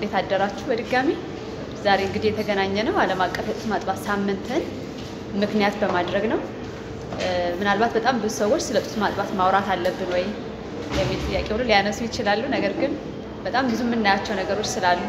እንዴት አደራችሁ? በድጋሚ ዛሬ እንግዲህ የተገናኘ ነው ዓለም አቀፍ የጡት ማጥባት ሳምንትን ምክንያት በማድረግ ነው። ምናልባት በጣም ብዙ ሰዎች ስለ ጡት ማጥባት ማውራት አለብን ወይ የሚል ጥያቄ ሁሉ ሊያነሱ ይችላሉ። ነገር ግን በጣም ብዙ የምናያቸው ነገሮች ስላሉ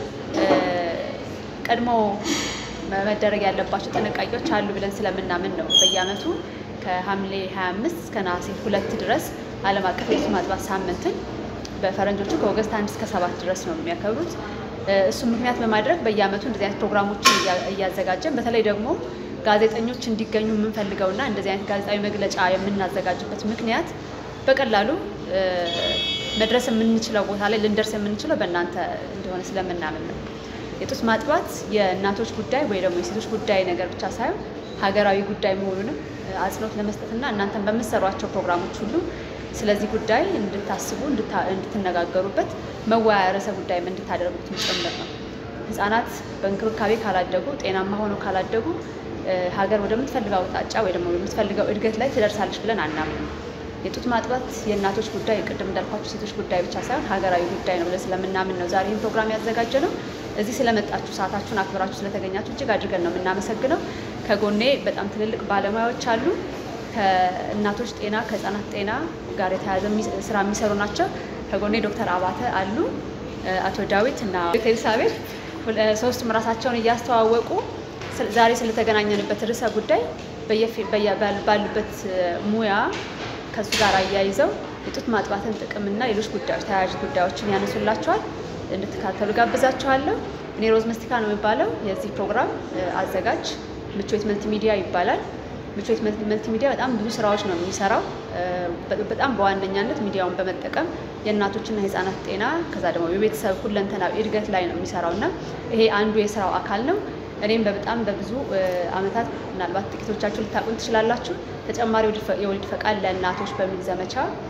ቀድሞ መደረግ ያለባቸው ጥንቃቄዎች አሉ ብለን ስለምናምን ነው በየዓመቱ ከሐምሌ 25 እስከ ነሐሴ ሁለት ድረስ ዓለም አቀፍ የጡት ማጥባት ሳምንትን በፈረንጆቹ ከኦገስት አንድ እስከ ሰባት ድረስ ነው የሚያከብሩት። እሱም ምክንያት በማድረግ በየዓመቱ እንደዚህ አይነት ፕሮግራሞችን እያዘጋጀን በተለይ ደግሞ ጋዜጠኞች እንዲገኙ የምንፈልገውና እንደዚህ አይነት ጋዜጣዊ መግለጫ የምናዘጋጅበት ምክንያት በቀላሉ መድረስ የምንችለው ቦታ ላይ ልንደርስ የምንችለው በእናንተ እንደሆነ ስለምናምን ነው። የጡት ማጥባት የእናቶች ጉዳይ ወይ ደግሞ የሴቶች ጉዳይ ነገር ብቻ ሳይሆን ሀገራዊ ጉዳይ መሆኑንም አጽንኦት ለመስጠትና እናንተን በምትሰሯቸው ፕሮግራሞች ሁሉ ስለዚህ ጉዳይ እንድታስቡ እንድትነጋገሩበት መወያያ ርዕሰ ጉዳይም እንድታደርጉት ጭምር ነው። ህጻናት በእንክብካቤ ካላደጉ ጤናማ ሆነው ካላደጉ ሀገር ወደምትፈልገው አቅጣጫ ወይ ደግሞ ወደምትፈልገው እድገት ላይ ትደርሳለች ብለን አናምንም። የጡት ማጥባት የእናቶች ጉዳይ ቅድም እንዳልኳቸው ሴቶች ጉዳይ ብቻ ሳይሆን ሀገራዊ ጉዳይ ነው ብለን ስለምናምን ነው ዛሬ ይህን ፕሮግራም ያዘጋጀ ነው። እዚህ ስለመጣችሁ ሰዓታችሁን አክብራችሁ ስለተገኛችሁ እጅግ አድርገን ነው የምናመሰግነው። ከጎኔ በጣም ትልልቅ ባለሙያዎች አሉ። ከእናቶች ጤና ከህፃናት ጤና ጋር የተያያዘ ስራ የሚሰሩ ናቸው። ከጎኔ ዶክተር አባተ አሉ፣ አቶ ዳዊት እና ዶክተር ኤልሳቤጥ ሶስቱም ራሳቸውን እያስተዋወቁ ዛሬ ስለተገናኘንበት ርዕሰ ጉዳይ ባሉበት ሙያ ከሱ ጋር አያይዘው የጡት ማጥባትን ጥቅምና ሌሎች ጉዳዮች ተያያዥ ጉዳዮችን ያነሱላቸዋል። እንድትካተሉ ጋብዛችኋለሁ። እኔ ሮዝ መስቲካ ነው የሚባለው የዚህ ፕሮግራም አዘጋጅ። ምቾት መልቲ ሚዲያ ይባላል። ምቾት መልቲ ሚዲያ በጣም ብዙ ስራዎች ነው የሚሰራው። በጣም በዋነኛነት ሚዲያውን በመጠቀም የእናቶችና የህፃናት ጤና ከዛ ደግሞ የቤተሰብ ሁለንተናዊ እድገት ላይ ነው የሚሰራው እና ይሄ አንዱ የስራው አካል ነው። እኔም በጣም በብዙ አመታት ምናልባት ጥቂቶቻችሁ ልታቁን ትችላላችሁ ተጨማሪ የወሊድ ፈቃድ ለእናቶች በሚል ዘመቻ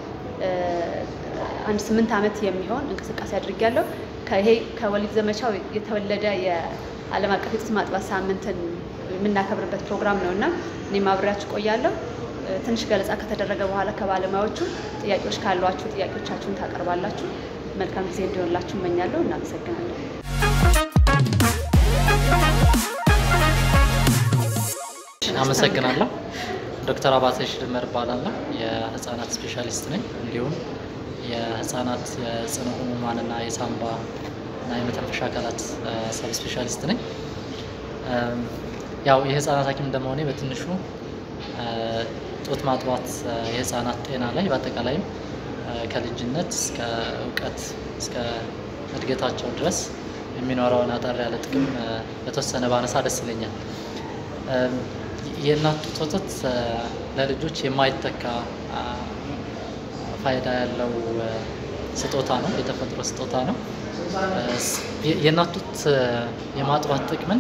አንድ ስምንት ዓመት የሚሆን እንቅስቃሴ አድርጊያለሁ። ይሄ ከወሊድ ዘመቻው የተወለደ የዓለም አቀፍ የጡት ማጥባት ሳምንትን የምናከብርበት ፕሮግራም ነው እና እኔም አብሬያችሁ ቆያለሁ። ትንሽ ገለጻ ከተደረገ በኋላ ከባለሙያዎቹ ጥያቄዎች ካሏችሁ ጥያቄዎቻችሁን ታቀርባላችሁ። መልካም ጊዜ እንዲሆንላችሁ እመኛለሁ። እናመሰግናለሁ። አመሰግናለሁ። ዶክተር አባተ ሽድመር እባላለሁ። የህፃናት ስፔሻሊስት ነኝ። እንዲሁም የህፃናት የጽኑ ህሙማንና የሳምባ እና የመተንፈሻ አካላት ሰብ ስፔሻሊስት ነኝ። ያው የህፃናት ሐኪም እንደመሆኔ በትንሹ ጡት ማጥባት የህፃናት ጤና ላይ በአጠቃላይም ከልጅነት እስከ እውቀት እስከ እድገታቸው ድረስ የሚኖረውን አጠር ያለ ጥቅም በተወሰነ ባነሳ ደስ ይለኛል። የእናት ጡት ወተት ለልጆች የማይተካ ፋይዳ ያለው ስጦታ ነው፣ የተፈጥሮ ስጦታ ነው። የእናት ጡት የማጥባት ጥቅምን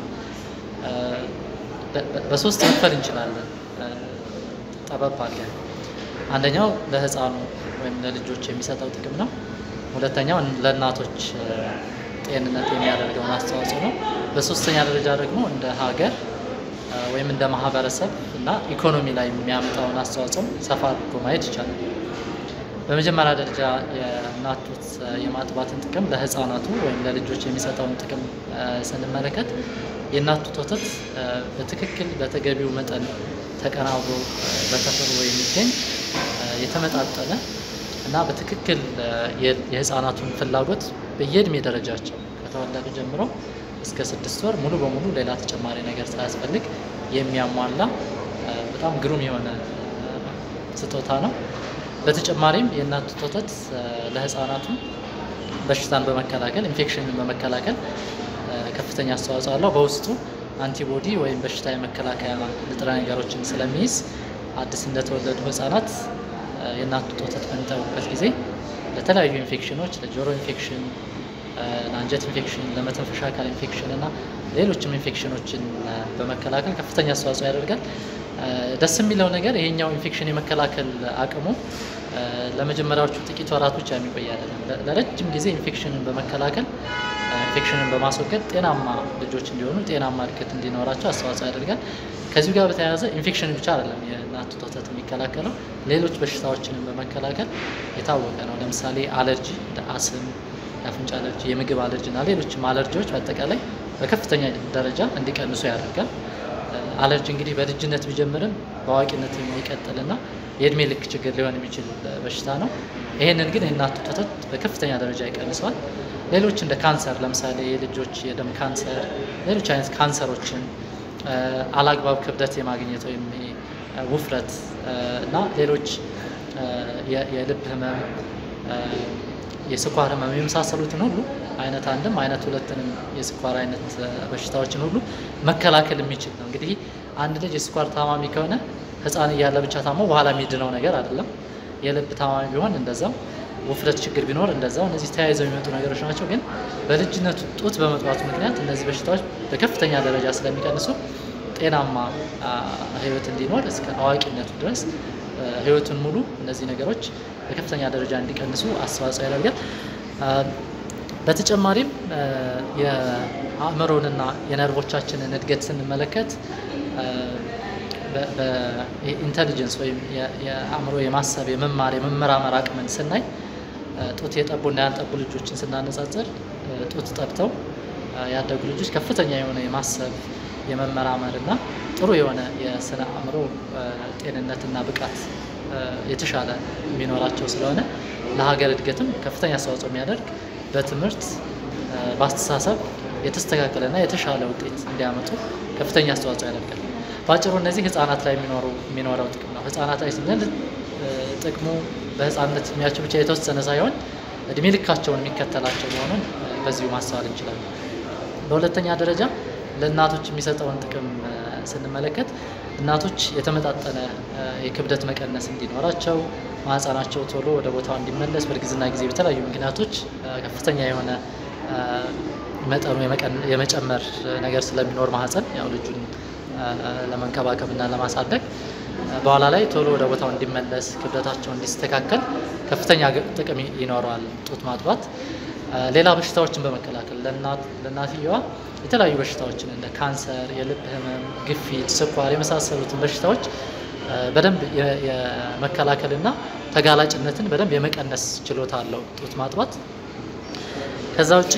በሶስት መክፈል እንችላለን። ጠበብ አለ። አንደኛው ለህፃኑ ወይም ለልጆች የሚሰጠው ጥቅም ነው። ሁለተኛው ለእናቶች ጤንነት የሚያደርገውን አስተዋጽኦ ነው። በሶስተኛ ደረጃ ደግሞ እንደ ሀገር ወይም እንደ ማህበረሰብ እና ኢኮኖሚ ላይ የሚያመጣውን አስተዋጽኦ ሰፋ አድርጎ ማየት ይቻላል። በመጀመሪያ ደረጃ የእናት ጡት የማጥባትን ጥቅም ለህፃናቱ ወይም ለልጆች የሚሰጠውን ጥቅም ስንመለከት የእናት ጡት ወተት በትክክል በተገቢው መጠን ተቀናብሮ በተፈጥሮ የሚገኝ የተመጣጠነ እና በትክክል የህፃናቱን ፍላጎት በየእድሜ ደረጃቸው ከተወለዱ ጀምሮ እስከ ስድስት ወር ሙሉ በሙሉ ሌላ ተጨማሪ ነገር ሳያስፈልግ የሚያሟላ በጣም ግሩም የሆነ ስጦታ ነው። በተጨማሪም የእናት ጡት ወተት ለህፃናቱ በሽታን በመከላከል ኢንፌክሽንን በመከላከል ከፍተኛ አስተዋጽኦ አለው። በውስጡ አንቲቦዲ ወይም በሽታ የመከላከያ ንጥረ ነገሮችን ስለሚይዝ አዲስ እንደተወለዱ ህጻናት የእናት ጡት ወተት በሚጠቡበት ጊዜ ለተለያዩ ኢንፌክሽኖች ለጆሮ ኢንፌክሽን፣ ለአንጀት ኢንፌክሽን፣ ለመተንፈሻ አካል ኢንፌክሽን እና ሌሎችም ኢንፌክሽኖችን በመከላከል ከፍተኛ አስተዋጽኦ ያደርጋል። ደስ የሚለው ነገር ይሄኛው ኢንፌክሽን የመከላከል አቅሙ ለመጀመሪያዎቹ ጥቂት ወራት ብቻ የሚቆይ አይደለም። ለረጅም ጊዜ ኢንፌክሽንን በመከላከል ኢንፌክሽንን በማስወገድ ጤናማ ልጆች እንዲሆኑ ጤናማ እድገት እንዲኖራቸው አስተዋጽኦ ያደርጋል። ከዚሁ ጋር በተያያዘ ኢንፌክሽን ብቻ አይደለም የእናት ጡት ወተት የሚከላከለው ሌሎች በሽታዎችንም በመከላከል የታወቀ ነው። ለምሳሌ አለርጂ እንደ አስም፣ የአፍንጫ አለርጂ፣ የምግብ አለርጂ እና ሌሎችም አለርጂዎች በአጠቃላይ በከፍተኛ ደረጃ እንዲቀንሱ ያደርጋል። አለርጂ እንግዲህ በልጅነት ቢጀምርም በአዋቂነት የሚቀጥልና የእድሜ ልክ ችግር ሊሆን የሚችል በሽታ ነው። ይህንን ግን የእናት ጡት ወተት በከፍተኛ ደረጃ ይቀንሰዋል። ሌሎች እንደ ካንሰር ለምሳሌ የልጆች የደም ካንሰር፣ ሌሎች አይነት ካንሰሮችን አላግባብ ክብደት የማግኘት ወይም ውፍረት እና ሌሎች የልብ ህመም፣ የስኳር ህመም የመሳሰሉትን ሁሉ አይነት አንድም አይነት ሁለትንም የስኳር አይነት በሽታዎችን ሁሉ መከላከል የሚችል ነው። እንግዲህ አንድ ልጅ የስኳር ታማሚ ከሆነ ህፃን እያለ ብቻ ታሞ በኋላ የሚድነው ነገር አይደለም። የልብ ታማሚ ቢሆን እንደዛው፣ ውፍረት ችግር ቢኖር እንደዛው። እነዚህ ተያይዘው የሚመጡ ነገሮች ናቸው። ግን በልጅነቱ ጡት በመጥባቱ ምክንያት እነዚህ በሽታዎች በከፍተኛ ደረጃ ስለሚቀንሱ ጤናማ ህይወት እንዲኖር እስከ አዋቂነቱ ድረስ ህይወቱን ሙሉ እነዚህ ነገሮች በከፍተኛ ደረጃ እንዲቀንሱ አስተዋጽኦ ያደርጋል። በተጨማሪም የአእምሮንና የነርቮቻችንን እድገት ስንመለከት በኢንቴሊጀንስ ወይም የአእምሮ የማሰብ የመማር የመመራመር አቅምን ስናይ ጡት የጠቡና ያልጠቡ ልጆችን ስናነጻጽር ጡት ጠብተው ያደጉ ልጆች ከፍተኛ የሆነ የማሰብ የመመራመር እና ጥሩ የሆነ የስነ አእምሮ ጤንነትና ብቃት የተሻለ የሚኖራቸው ስለሆነ ለሀገር እድገትም ከፍተኛ አስተዋጽኦ የሚያደርግ በትምህርት በአስተሳሰብ የተስተካከለና የተሻለ ውጤት እንዲያመጡ ከፍተኛ አስተዋጽኦ ያደርጋል። በአጭሩ እነዚህ ህጻናት ላይ የሚኖረው ጥቅም ነው። ህጻናት ላይ ስንል ጥቅሙ በህፃንነት እድሜያቸው ብቻ የተወሰነ ሳይሆን እድሜ ልካቸውን የሚከተላቸው መሆኑን በዚሁ ማስተዋል እንችላለን። በሁለተኛ ደረጃ ለእናቶች የሚሰጠውን ጥቅም ስንመለከት እናቶች የተመጣጠነ የክብደት መቀነስ እንዲኖራቸው ማህፀናቸው ቶሎ ወደ ቦታው እንዲመለስ በእርግዝና ጊዜ በተለያዩ ምክንያቶች ከፍተኛ የሆነ መጠኑ የመጨመር ነገር ስለሚኖር ማህፀን ያው ልጁን ለመንከባከብ እና ለማሳደግ በኋላ ላይ ቶሎ ወደ ቦታው እንዲመለስ ክብደታቸው እንዲስተካከል ከፍተኛ ጥቅም ይኖረዋል ጡት ማጥባት። ሌላ በሽታዎችን በመከላከል ለእናትየዋ የተለያዩ በሽታዎችን እንደ ካንሰር፣ የልብ ህመም፣ ግፊት፣ ስኳር የመሳሰሉትን በሽታዎች በደንብ የመከላከልና ተጋላጭነትን በደንብ የመቀነስ ችሎታ አለው ጡት ማጥባት። ከዛ ውጪ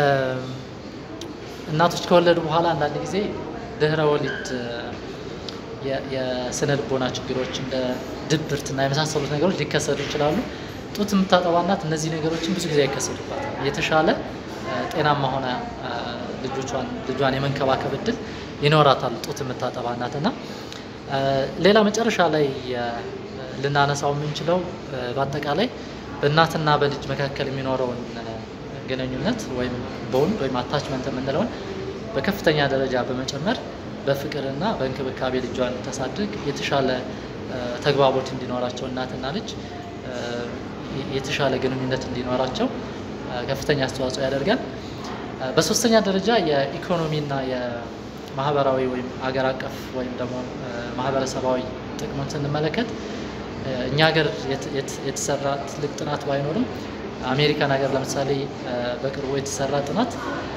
እናቶች ከወለዱ በኋላ አንዳንድ ጊዜ ድህረ ወሊድ የስነ ልቦና ችግሮች እንደ ድብርትና የመሳሰሉት ነገሮች ሊከሰቱ ይችላሉ። ጡት የምታጠባ እናት እነዚህ ነገሮችን ብዙ ጊዜ አይከሰቱባትም። የተሻለ ጤናማ ሆነ ልጆቿን ልጇን የመንከባከብ እድል ይኖራታል ጡት የምታጠባ እናት እና ሌላ መጨረሻ ላይ ልናነሳው የምንችለው በአጠቃላይ በእናትና በልጅ መካከል የሚኖረውን ግንኙነት ወይም ቦንድ ወይም አታችመንት የምንለውን በከፍተኛ ደረጃ በመጨመር በፍቅርና በእንክብካቤ ልጇን ታሳድግ የተሻለ ተግባቦት እንዲኖራቸው እናትና ልጅ የተሻለ ግንኙነት እንዲኖራቸው ከፍተኛ አስተዋጽኦ ያደርጋል። በሶስተኛ ደረጃ የኢኮኖሚና የማህበራዊ ወይም አገር አቀፍ ወይም ደግሞ ማህበረሰባዊ ጥቅሙን ስንመለከት እኛ ሀገር የተሰራ ትልቅ ጥናት ባይኖርም አሜሪካን ሀገር ለምሳሌ በቅርቡ የተሰራ ጥናት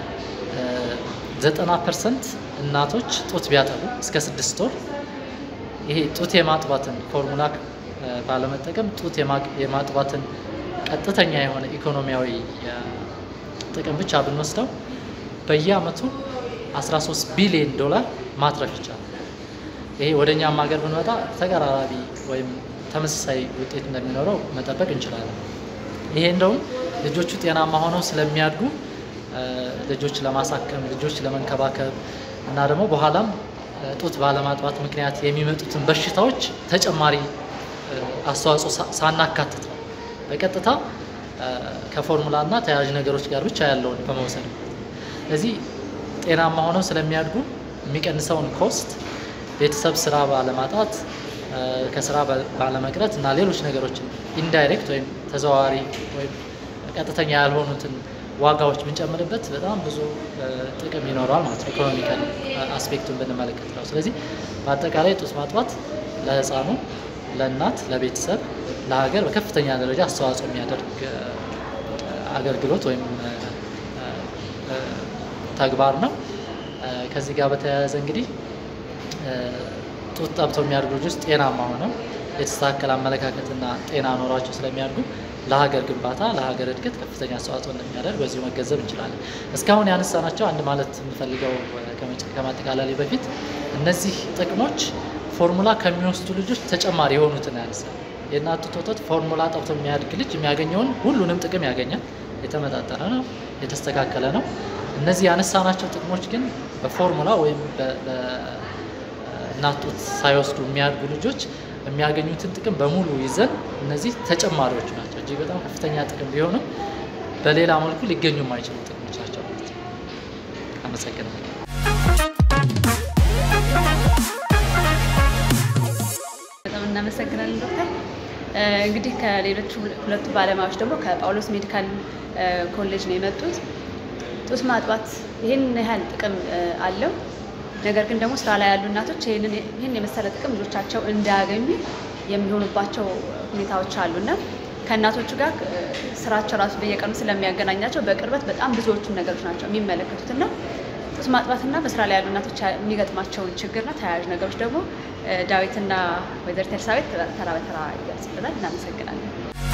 ዘጠና ፐርሰንት እናቶች ጡት ቢያጠቡ እስከ ስድስት ወር ይሄ ጡት የማጥባትን ፎርሙላ ባለመጠቀም ጡት የማጥባትን ቀጥተኛ የሆነ ኢኮኖሚያዊ ጥቅም ብቻ ብንወስደው በየአመቱ 13 ቢሊዮን ዶላር ማትረፍ ይቻላል። ይሄ ወደ እኛም ሀገር ብንመጣ ተቀራራቢ ወይም ተመሳሳይ ውጤት እንደሚኖረው መጠበቅ እንችላለን። ይሄ እንደውም ልጆቹ ጤናማ ሆነው ስለሚያድጉ ልጆች ለማሳከም ልጆች ለመንከባከብ እና ደግሞ በኋላም ጡት ባለማጥባት ምክንያት የሚመጡትን በሽታዎች ተጨማሪ አስተዋጽኦ ሳናካትት ነው በቀጥታ ከፎርሙላ እና ተያያዥ ነገሮች ጋር ብቻ ያለውን በመውሰድ ስለዚህ ጤናማ ሆነው ስለሚያድጉ የሚቀንሰውን ኮስት ቤተሰብ ስራ ባለማጣት ከስራ ባለመቅረት እና ሌሎች ነገሮችን ኢንዳይሬክት ወይም ተዘዋዋሪ ወይም ቀጥተኛ ያልሆኑትን ዋጋዎች ብንጨምርበት በጣም ብዙ ጥቅም ይኖረዋል ማለት ነው። ኢኮኖሚካል አስፔክቱን ብንመለከት ነው። ስለዚህ በአጠቃላይ ጡት ማጥባት ለህፃኑ፣ ለእናት፣ ለቤተሰብ፣ ለሀገር በከፍተኛ ደረጃ አስተዋጽኦ የሚያደርግ አገልግሎት ወይም ተግባር ነው። ከዚህ ጋር በተያያዘ እንግዲህ ጡት ጠብተው የሚያድጉ ልጆች ጤናማ ሆነው የተስተካከለ አመለካከትና ጤና ኖሯቸው ስለሚያድጉ ለሀገር ግንባታ ለሀገር እድገት ከፍተኛ አስተዋጽኦ እንደሚያደርግ በዚሁ መገንዘብ እንችላለን። እስካሁን ያነሳናቸው አንድ ማለት የምፈልገው ከማጠቃለሌ በፊት እነዚህ ጥቅሞች ፎርሙላ ከሚወስዱ ልጆች ተጨማሪ የሆኑትን ያነሳል። የእናት ጡት ወተት ፎርሙላ ጠብቶ የሚያድግ ልጅ የሚያገኘውን ሁሉንም ጥቅም ያገኛል። የተመጣጠነ ነው፣ የተስተካከለ ነው። እነዚህ ያነሳናቸው ጥቅሞች ግን በፎርሙላ ወይም በእናት ጡት ሳይወስዱ የሚያድጉ ልጆች የሚያገኙትን ጥቅም በሙሉ ይዘን እነዚህ ተጨማሪዎች ናቸው። እጅግ በጣም ከፍተኛ ጥቅም ቢሆንም በሌላ መልኩ ሊገኙ የማይችሉ ጥቅሞች ናቸው ማለት ነው። አመሰግናለሁ። በጣም እናመሰግናለን ዶክተር። እንግዲህ ከሌሎች ሁለቱ ባለሙያዎች ደግሞ ከጳውሎስ ሜዲካል ኮሌጅ ነው የመጡት። ጡት ማጥባት ይህን ያህል ጥቅም አለው። ነገር ግን ደግሞ ስራ ላይ ያሉ እናቶች ይህን የመሰለ ጥቅም ልጆቻቸው እንዳያገኙ የሚሆኑባቸው ሁኔታዎች አሉና ከእናቶቹ ጋር ስራቸው ራሱ በየቀኑ ስለሚያገናኛቸው በቅርበት በጣም ብዙዎቹን ነገሮች ናቸው የሚመለከቱት እና ጡት ማጥባትና በስራ ላይ ያሉ እናቶች የሚገጥማቸውን ችግርና ተያያዥ ነገሮች ደግሞ ዳዊትና ወይዘሪት ኤልሳቤጥ ተራ በተራ ይገልጽልናል። እናመሰግናለን።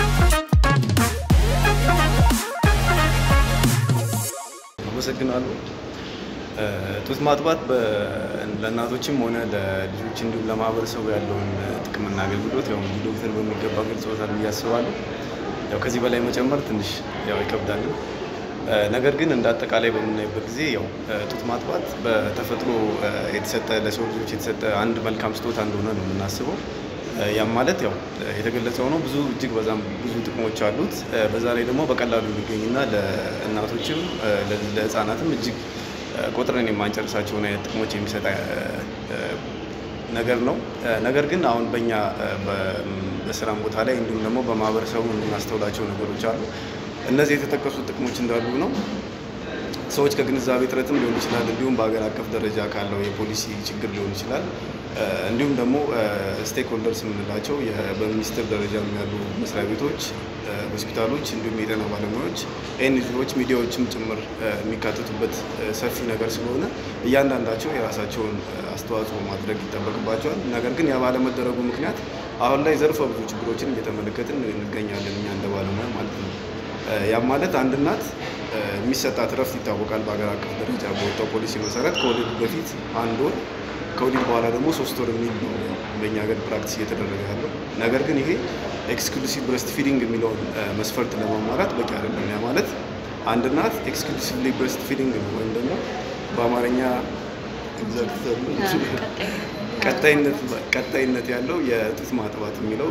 አመሰግናለሁ። ጡት ማጥባት ለእናቶችም ሆነ ለልጆች እንዲሁም ለማህበረሰቡ ያለውን ጥቅምና አገልግሎት ያው እንግዲህ ዶክተር በሚገባ ገልጸውታል ብዬ አስባለሁ። ያው ከዚህ በላይ መጨመር ትንሽ ያው ይከብዳል። ነገር ግን እንደ አጠቃላይ በምናይበት ጊዜ ያው ጡት ማጥባት በተፈጥሮ የተሰጠ ለሰው ልጆች የተሰጠ አንድ መልካም ስጦታ እንደሆነ ነው የምናስበው። ያም ማለት ያው የተገለጸው ነው። ብዙ እጅግ በዛም ብዙ ጥቅሞች አሉት። በዛ ላይ ደግሞ በቀላሉ የሚገኝና ለእናቶችም ለሕፃናትም እጅግ ቆጥረን የማንጨርሳቸውን አይነት ጥቅሞች የሚሰጥ ነገር ነው። ነገር ግን አሁን በእኛ በስራም ቦታ ላይ እንዲሁም ደግሞ በማህበረሰቡ የምናስተውላቸው ነገሮች አሉ። እነዚህ የተጠቀሱ ጥቅሞች እንዳሉ ነው። ሰዎች ከግንዛቤ እጥረትም ሊሆን ይችላል፣ እንዲሁም በሀገር አቀፍ ደረጃ ካለው የፖሊሲ ችግር ሊሆን ይችላል። እንዲሁም ደግሞ ስቴክ ሆልደርስ የምንላቸው በሚኒስቴር ደረጃ ያሉ መስሪያ ቤቶች፣ ሆስፒታሎች፣ እንዲሁም የጤና ባለሙያዎች፣ ኤንጂኦዎች፣ ሚዲያዎችም ጭምር የሚካተቱበት ሰፊ ነገር ስለሆነ እያንዳንዳቸው የራሳቸውን አስተዋጽኦ ማድረግ ይጠበቅባቸዋል። ነገር ግን ያ ባለመደረጉ ምክንያት አሁን ላይ ዘርፈ ብዙ ችግሮችን እየተመለከትን እንገኛለን እኛ እንደ ባለሙያ ማለት ነው። ያም ማለት አንድ እናት የሚሰጣት እረፍት ይታወቃል። በሀገር አቀፍ ደረጃ በወጣው ፖሊሲ መሰረት ከወሊድ በፊት አንድ ወር ከወሊድ በኋላ ደግሞ ሶስት ወር የሚል ነው በእኛ ሀገር ፕራክቲስ እየተደረገ ያለው። ነገር ግን ይሄ ኤክስክሉሲቭ ብረስት ፊዲንግ የሚለውን መስፈርት ለማሟላት በቂ አይደለም። ያ ማለት አንድ እናት ኤክስክሉሲቭሊ ብረስት ፊዲንግ ነው ወይም ደግሞ በአማርኛ ቀጣይነት ያለው የጡት ማጥባት የሚለው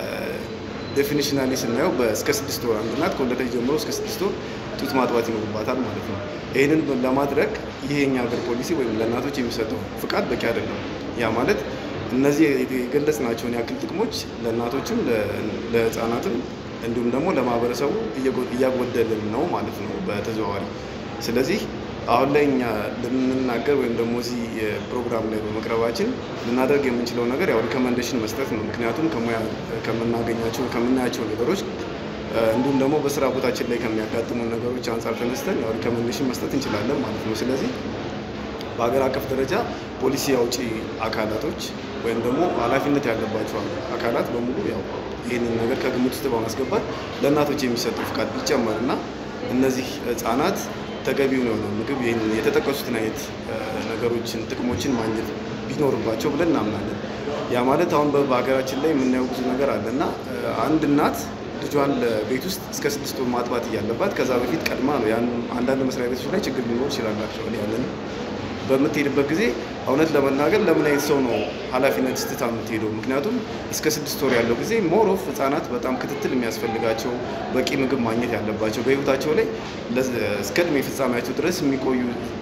ዴፊኒሽናሊ ስናየው እስከ ስድስት ወር አንድ እናት ከወለደች ጀምሮ እስከ ስድስት ወር ጡት ማጥባት ይኖርባታል ማለት ነው። ይህንን ለማድረግ ይሄ የኛ ሀገር ፖሊሲ ወይም ለእናቶች የሚሰጠው ፍቃድ በቂ አይደለም። ያ ማለት እነዚህ የገለጽናቸውን ያክል ጥቅሞች ለእናቶችም ለሕፃናትም እንዲሁም ደግሞ ለማህበረሰቡ እያጎደልን ነው ማለት ነው በተዘዋዋሪ። ስለዚህ አሁን ላይ እኛ ልንናገር ወይም ደግሞ እዚህ ፕሮግራም ላይ በመቅረባችን ልናደርግ የምንችለው ነገር ያው ሪኮመንዴሽን መስጠት ነው። ምክንያቱም ከሙያ ከምናገኛቸው ከምናያቸው ነገሮች እንዲሁም ደግሞ በስራ ቦታችን ላይ ከሚያጋጥሙ ነገሮች አንጻር ተነስተን ያው ሪኮመንዴሽን መስጠት እንችላለን ማለት ነው። ስለዚህ በሀገር አቀፍ ደረጃ ፖሊሲ አውጪ አካላቶች ወይም ደግሞ ኃላፊነት ያለባቸው አካላት በሙሉ ያው ይህንን ነገር ከግምት ውስጥ በማስገባት ለእናቶች የሚሰጠው ፍቃድ ቢጨመር እና እነዚህ ህጻናት ተገቢውን የሆነ ምግብ ይህን የተጠቀሱትን አይነት ነገሮችን ጥቅሞችን ማግኘት ቢኖርባቸው ብለን እናምናለን። ያ ማለት አሁን በሀገራችን ላይ የምናየው ብዙ ነገር አለ እና አንድ እናት ልጇን ለቤት ውስጥ እስከ ስድስት ወር ማጥባት እያለባት ከዛ በፊት ቀድማ ነው ያን አንዳንድ መስሪያ ቤቶች ላይ ችግር ሊኖር ይችላላቸው ያለን በምትሄድበት ጊዜ እውነት ለመናገር ለምን አይነት ሰው ነው ኃላፊነት ስትታ የምትሄደው? ምክንያቱም እስከ ስድስት ወር ያለው ጊዜ ሞር ኦፍ ህጻናት በጣም ክትትል የሚያስፈልጋቸው በቂ ምግብ ማግኘት ያለባቸው በህይወታቸው ላይ እስከ እድሜ ፍጻሜያቸው ድረስ የሚቆዩ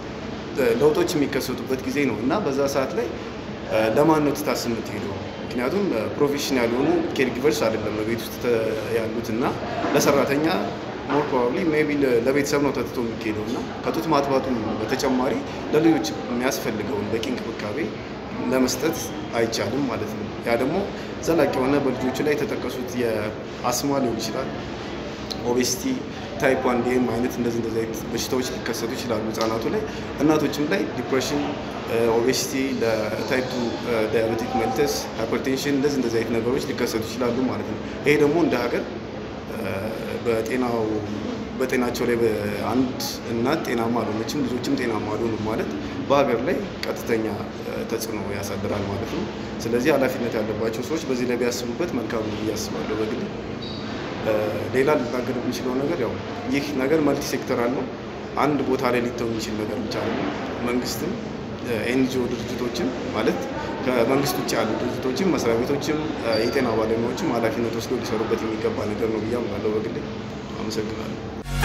ለውጦች የሚከሰቱበት ጊዜ ነው እና በዛ ሰዓት ላይ ለማን ነው ትታስ የምትሄደው? ምክንያቱም ፕሮፌሽናል የሆኑ ኬርጊቨርስ አይደለም ቤት ውስጥ ያሉት እና ለሰራተኛ ሞር ፕሮባብሊ ሜይ ቢ ለቤተሰብ ነው ተትቶ የሚካሄደው እና ከጡት ማጥባቱ በተጨማሪ ለልጆች የሚያስፈልገውን በቂ እንክብካቤ ለመስጠት አይቻልም ማለት ነው። ያ ደግሞ ዘላቂ የሆነ በልጆቹ ላይ የተጠቀሱት የአስማ ሊሆን ይችላል፣ ኦቤሲቲ፣ ታይፕ ዋን ዲኤም አይነት እንደዚህ እንደዚህ አይነት በሽታዎች ሊከሰቱ ይችላሉ ህጻናቱ ላይ። እናቶችም ላይ ዲፕሬሽን፣ ኦቤሲቲ፣ ለታይፕ ቱ ዳያቤቲክ መልተስ፣ ሃይፐርቴንሽን እንደዚህ እንደዚህ አይነት ነገሮች ሊከሰቱ ይችላሉ ማለት ነው። ይሄ ደግሞ እንደ ሀገር በጤናው በጤናቸው ላይ አንድ እናት ጤናማ አልሆነችም፣ ልጆችም ጤናማ አልሆኑም ማለት በሀገር ላይ ቀጥተኛ ተጽዕኖ ያሳድራል ማለት ነው። ስለዚህ ኃላፊነት ያለባቸው ሰዎች በዚህ ላይ ቢያስቡበት መልካም ነው ብዬ አስባለሁ በግል። ሌላ ልናገር የሚችለው ነገር ያው ይህ ነገር መልቲ ሴክተራል ነው። አንድ ቦታ ላይ ሊተው የሚችል ነገር ብቻ ነው። መንግስትም ኤንጂኦ ድርጅቶችም ማለት ከመንግስት ውጭ ያሉ ድርጅቶችም መስሪያ ቤቶችም የጤና ባለሙያዎችም ኃላፊነት ወስዶ ሊሰሩበት የሚገባ ነገር ነው ብዬ አምናለሁ በግሌ። አመሰግናለሁ።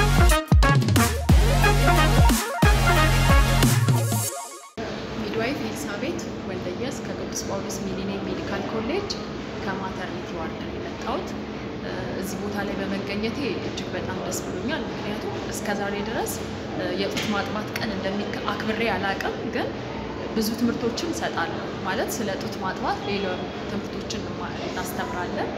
ሚድዋይፍ ኤልሳቤት ወልደየስ ከቅዱስ ጳውሎስ ሚሊኒየም ሜዲካል ኮሌጅ ከማተርኒቲ ዋርድ ነው የመጣሁት። እዚህ ቦታ ላይ በመገኘቴ እጅግ በጣም ደስ ብሎኛል። ምክንያቱም እስከ ዛሬ ድረስ የጡት ማጥባት ቀን እንደሚከ አክብሬ አላውቅም፣ ግን ብዙ ትምህርቶችን እሰጣለሁ። ማለት ስለ ጡት ማጥባት ሌላ ትምህርቶችን እናስተምራለን።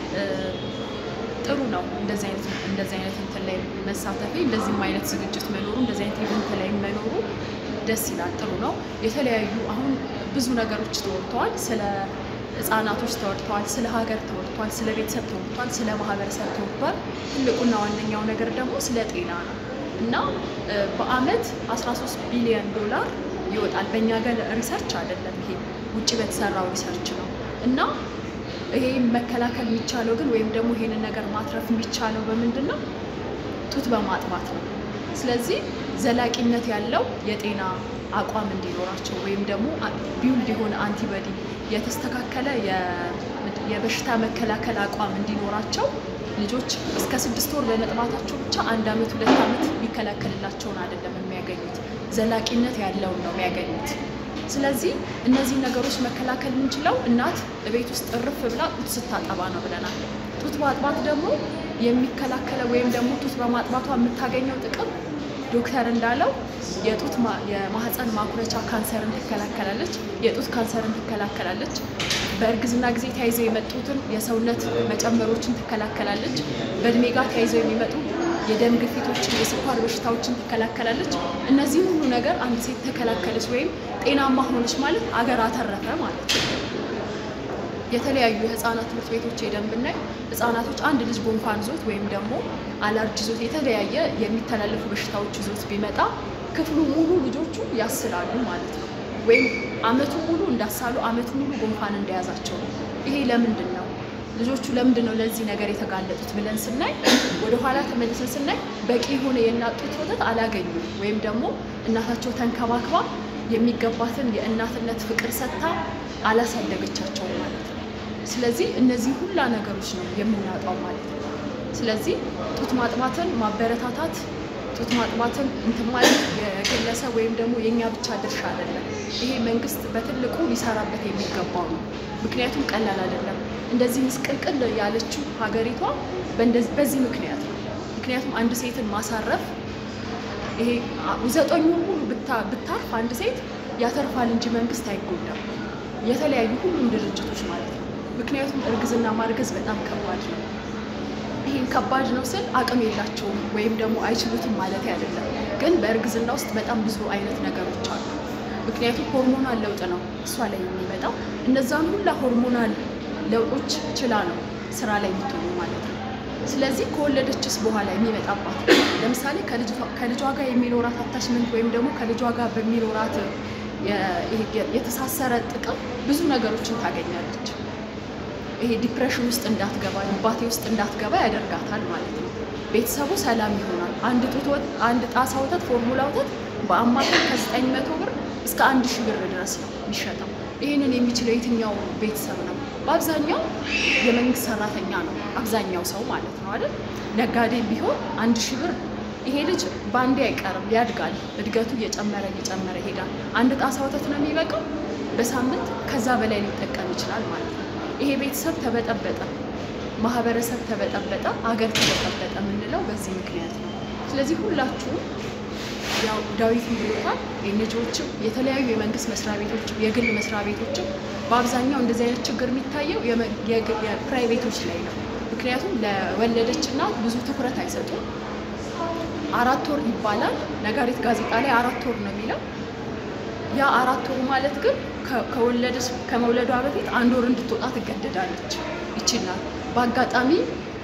ጥሩ ነው እንደዚህ አይነት እንደዚህ አይነት እንትን ላይ መሳተፌ፣ እንደዚህም አይነት ዝግጅት መኖሩ፣ እንደዚህ አይነት ኢቨንት ላይ መኖሩ ደስ ይላል። ጥሩ ነው። የተለያዩ አሁን ብዙ ነገሮች ተወርተዋል። ስለ ህጻናቶች ተወርተዋል፣ ስለ ሀገር ተወርተዋል፣ ስለ ቤተሰብ ተወርተዋል፣ ስለ ማህበረሰብ ተወርቷል። ትልቁና ዋነኛው ነገር ደግሞ ስለ ጤና ነው እና በአመት 13 ቢሊዮን ዶላር ይወጣል። በእኛ ሀገር ሪሰርች አይደለም ይሄ ውጭ በተሰራው ሪሰርች ነው እና ይሄ መከላከል የሚቻለው ግን ወይም ደግሞ ይሄንን ነገር ማትረፍ የሚቻለው በምንድን ነው? ጡት በማጥባት ነው። ስለዚህ ዘላቂነት ያለው የጤና አቋም እንዲኖራቸው ወይም ደግሞ ቢውልድ የሆነ አንቲበዲ የተስተካከለ የበሽታ መከላከል አቋም እንዲኖራቸው ልጆች እስከ ስድስት ወር በመጥባታቸው ብቻ አንድ አመት ሁለት አመት የሚከላከልላቸውን አይደለም የሚያገኙት፣ ዘላቂነት ያለውን ነው የሚያገኙት። ስለዚህ እነዚህን ነገሮች መከላከል የምንችለው እናት ቤት ውስጥ እርፍ ብላ ጡት ስታጠባ ነው ብለናል። ጡት ማጥባት ደግሞ የሚከላከለው ወይም ደግሞ ጡት በማጥባቷ የምታገኘው ጥቅም ዶክተር እንዳለው የጡት የማህፀን ማኩረቻ ካንሰርን ትከላከላለች፣ የጡት ካንሰርን ትከላከላለች፣ በእርግዝና ጊዜ ተያይዘው የመጡትን የሰውነት መጨመሮችን ትከላከላለች፣ በእድሜ ጋር ተያይዘው የሚመጡ የደም ግፊቶችን፣ የስኳር በሽታዎችን ትከላከላለች። እነዚህ ሁሉ ነገር አንድ ሴት ተከላከለች ወይም ጤናማ ሆነች ማለት አገር አተረፈ ማለት ነው። የተለያዩ የህፃናት ትምህርት ቤቶች ሄደን ብናይ ህፃናቶች አንድ ልጅ ጉንፋን ይዞት ወይም ደግሞ አለርጂ ይዞት የተለያየ የሚተላለፉ በሽታዎች ይዞት ቢመጣ ክፍሉ ሙሉ ልጆቹ ያስላሉ ማለት ነው። ወይም አመቱ ሙሉ እንዳሳሉ አመቱ ሙሉ ጉንፋን እንደያዛቸው ነው። ይሄ ለምንድን ነው? ልጆቹ ለምንድን ነው ለዚህ ነገር የተጋለጡት ብለን ስናይ ወደኋላ ተመልሰን ስናይ በቂ የሆነ የእናት ጡት ወተት አላገኙም ወይም ደግሞ እናታቸው ተንከባክባ የሚገባትን የእናትነት ፍቅር ሰጥታ አላሳደገቻቸውም ማለት ነው። ስለዚህ እነዚህ ሁላ ነገሮች ነው የምናጣው ማለት ነው። ስለዚህ ጡት ማጥባትን ማበረታታት ጡት ማጥባትን እንትን ማለት የግለሰብ ወይም ደግሞ የእኛ ብቻ ድርሻ አይደለም። ይሄ መንግስት በትልቁ ሊሰራበት የሚገባው ነው። ምክንያቱም ቀላል አይደለም። እንደዚህ ምስቅልቅል ያለችው ሀገሪቷ በዚህ ምክንያት ነው። ምክንያቱም አንድ ሴትን ማሳረፍ ይሄ ዘጠኙ ሙሉ ብታርፍ አንድ ሴት ያተርፋል እንጂ መንግስት አይጎዳም። የተለያዩ ሁሉም ድርጅቶች ማለት ነው። ምክንያቱም እርግዝና ማርገዝ በጣም ከባድ ነው። ይህን ከባድ ነው ስል አቅም የላቸውም ወይም ደግሞ አይችሉትም ማለት አይደለም። ግን በእርግዝና ውስጥ በጣም ብዙ አይነት ነገሮች አሉ። ምክንያቱም ሆርሞናል ለውጥ ነው እሷ ላይ የሚመጣው። እነዛን ሁላ ሆርሞናል ለውጦች ችላ ነው ስራ ላይ የምትሆኑ ማለት ነው። ስለዚህ ከወለደችስ በኋላ የሚመጣባት ለምሳሌ ከልጇ ጋር የሚኖራት አታችመንት ወይም ደግሞ ከልጇ ጋር በሚኖራት የተሳሰረ ጥቅም ብዙ ነገሮችን ታገኛለች። ይሄ ዲፕሬሽን ውስጥ እንዳትገባ ድባቴ ውስጥ እንዳትገባ ያደርጋታል ማለት ነው። ቤተሰቡ ሰላም ይሆናል። አንድ ጡት አንድ ጣሳ ወተት ፎርሙላ ወተት በአማካይ ከዘጠኝ መቶ ብር እስከ አንድ ሺህ ብር ድረስ ነው የሚሸጠው። ይህንን የሚችለው የትኛው ቤተሰብ ነው? በአብዛኛው የመንግስት ሰራተኛ ነው አብዛኛው ሰው ማለት ነው አይደል? ነጋዴ ቢሆን አንድ ሺህ ብር ይሄ ልጅ በአንዴ አይቀርም፣ ያድጋል። እድገቱ እየጨመረ እየጨመረ ይሄዳል። አንድ ጣሳ ወተት ነው የሚበቃው። በሳምንት ከዛ በላይ ሊጠቀም ይችላል ማለት ነው። ይሄ ቤተሰብ ተበጠበጠ፣ ማህበረሰብ ተበጠበጠ፣ አገር ተበጠበጠ የምንለው በዚህ ምክንያት ነው። ስለዚህ ሁላችሁም ያው ዳዊትም ብሎታል። ኤንጂኦዎችም የተለያዩ የመንግስት መስሪያ ቤቶችም የግል መስሪያ ቤቶችም በአብዛኛው እንደዚህ አይነት ችግር የሚታየው የፕራይቬቶች ላይ ነው። ምክንያቱም ለወለደች እናት ብዙ ትኩረት አይሰጡም። አራት ወር ይባላል ነጋሪት ጋዜጣ ላይ አራት ወር ነው የሚለው። ያ አራት ወር ማለት ግን ከወለደች ከመውለዷ በፊት አንድ ወር እንድትወጣ ትገደዳለች። ይችላል በአጋጣሚ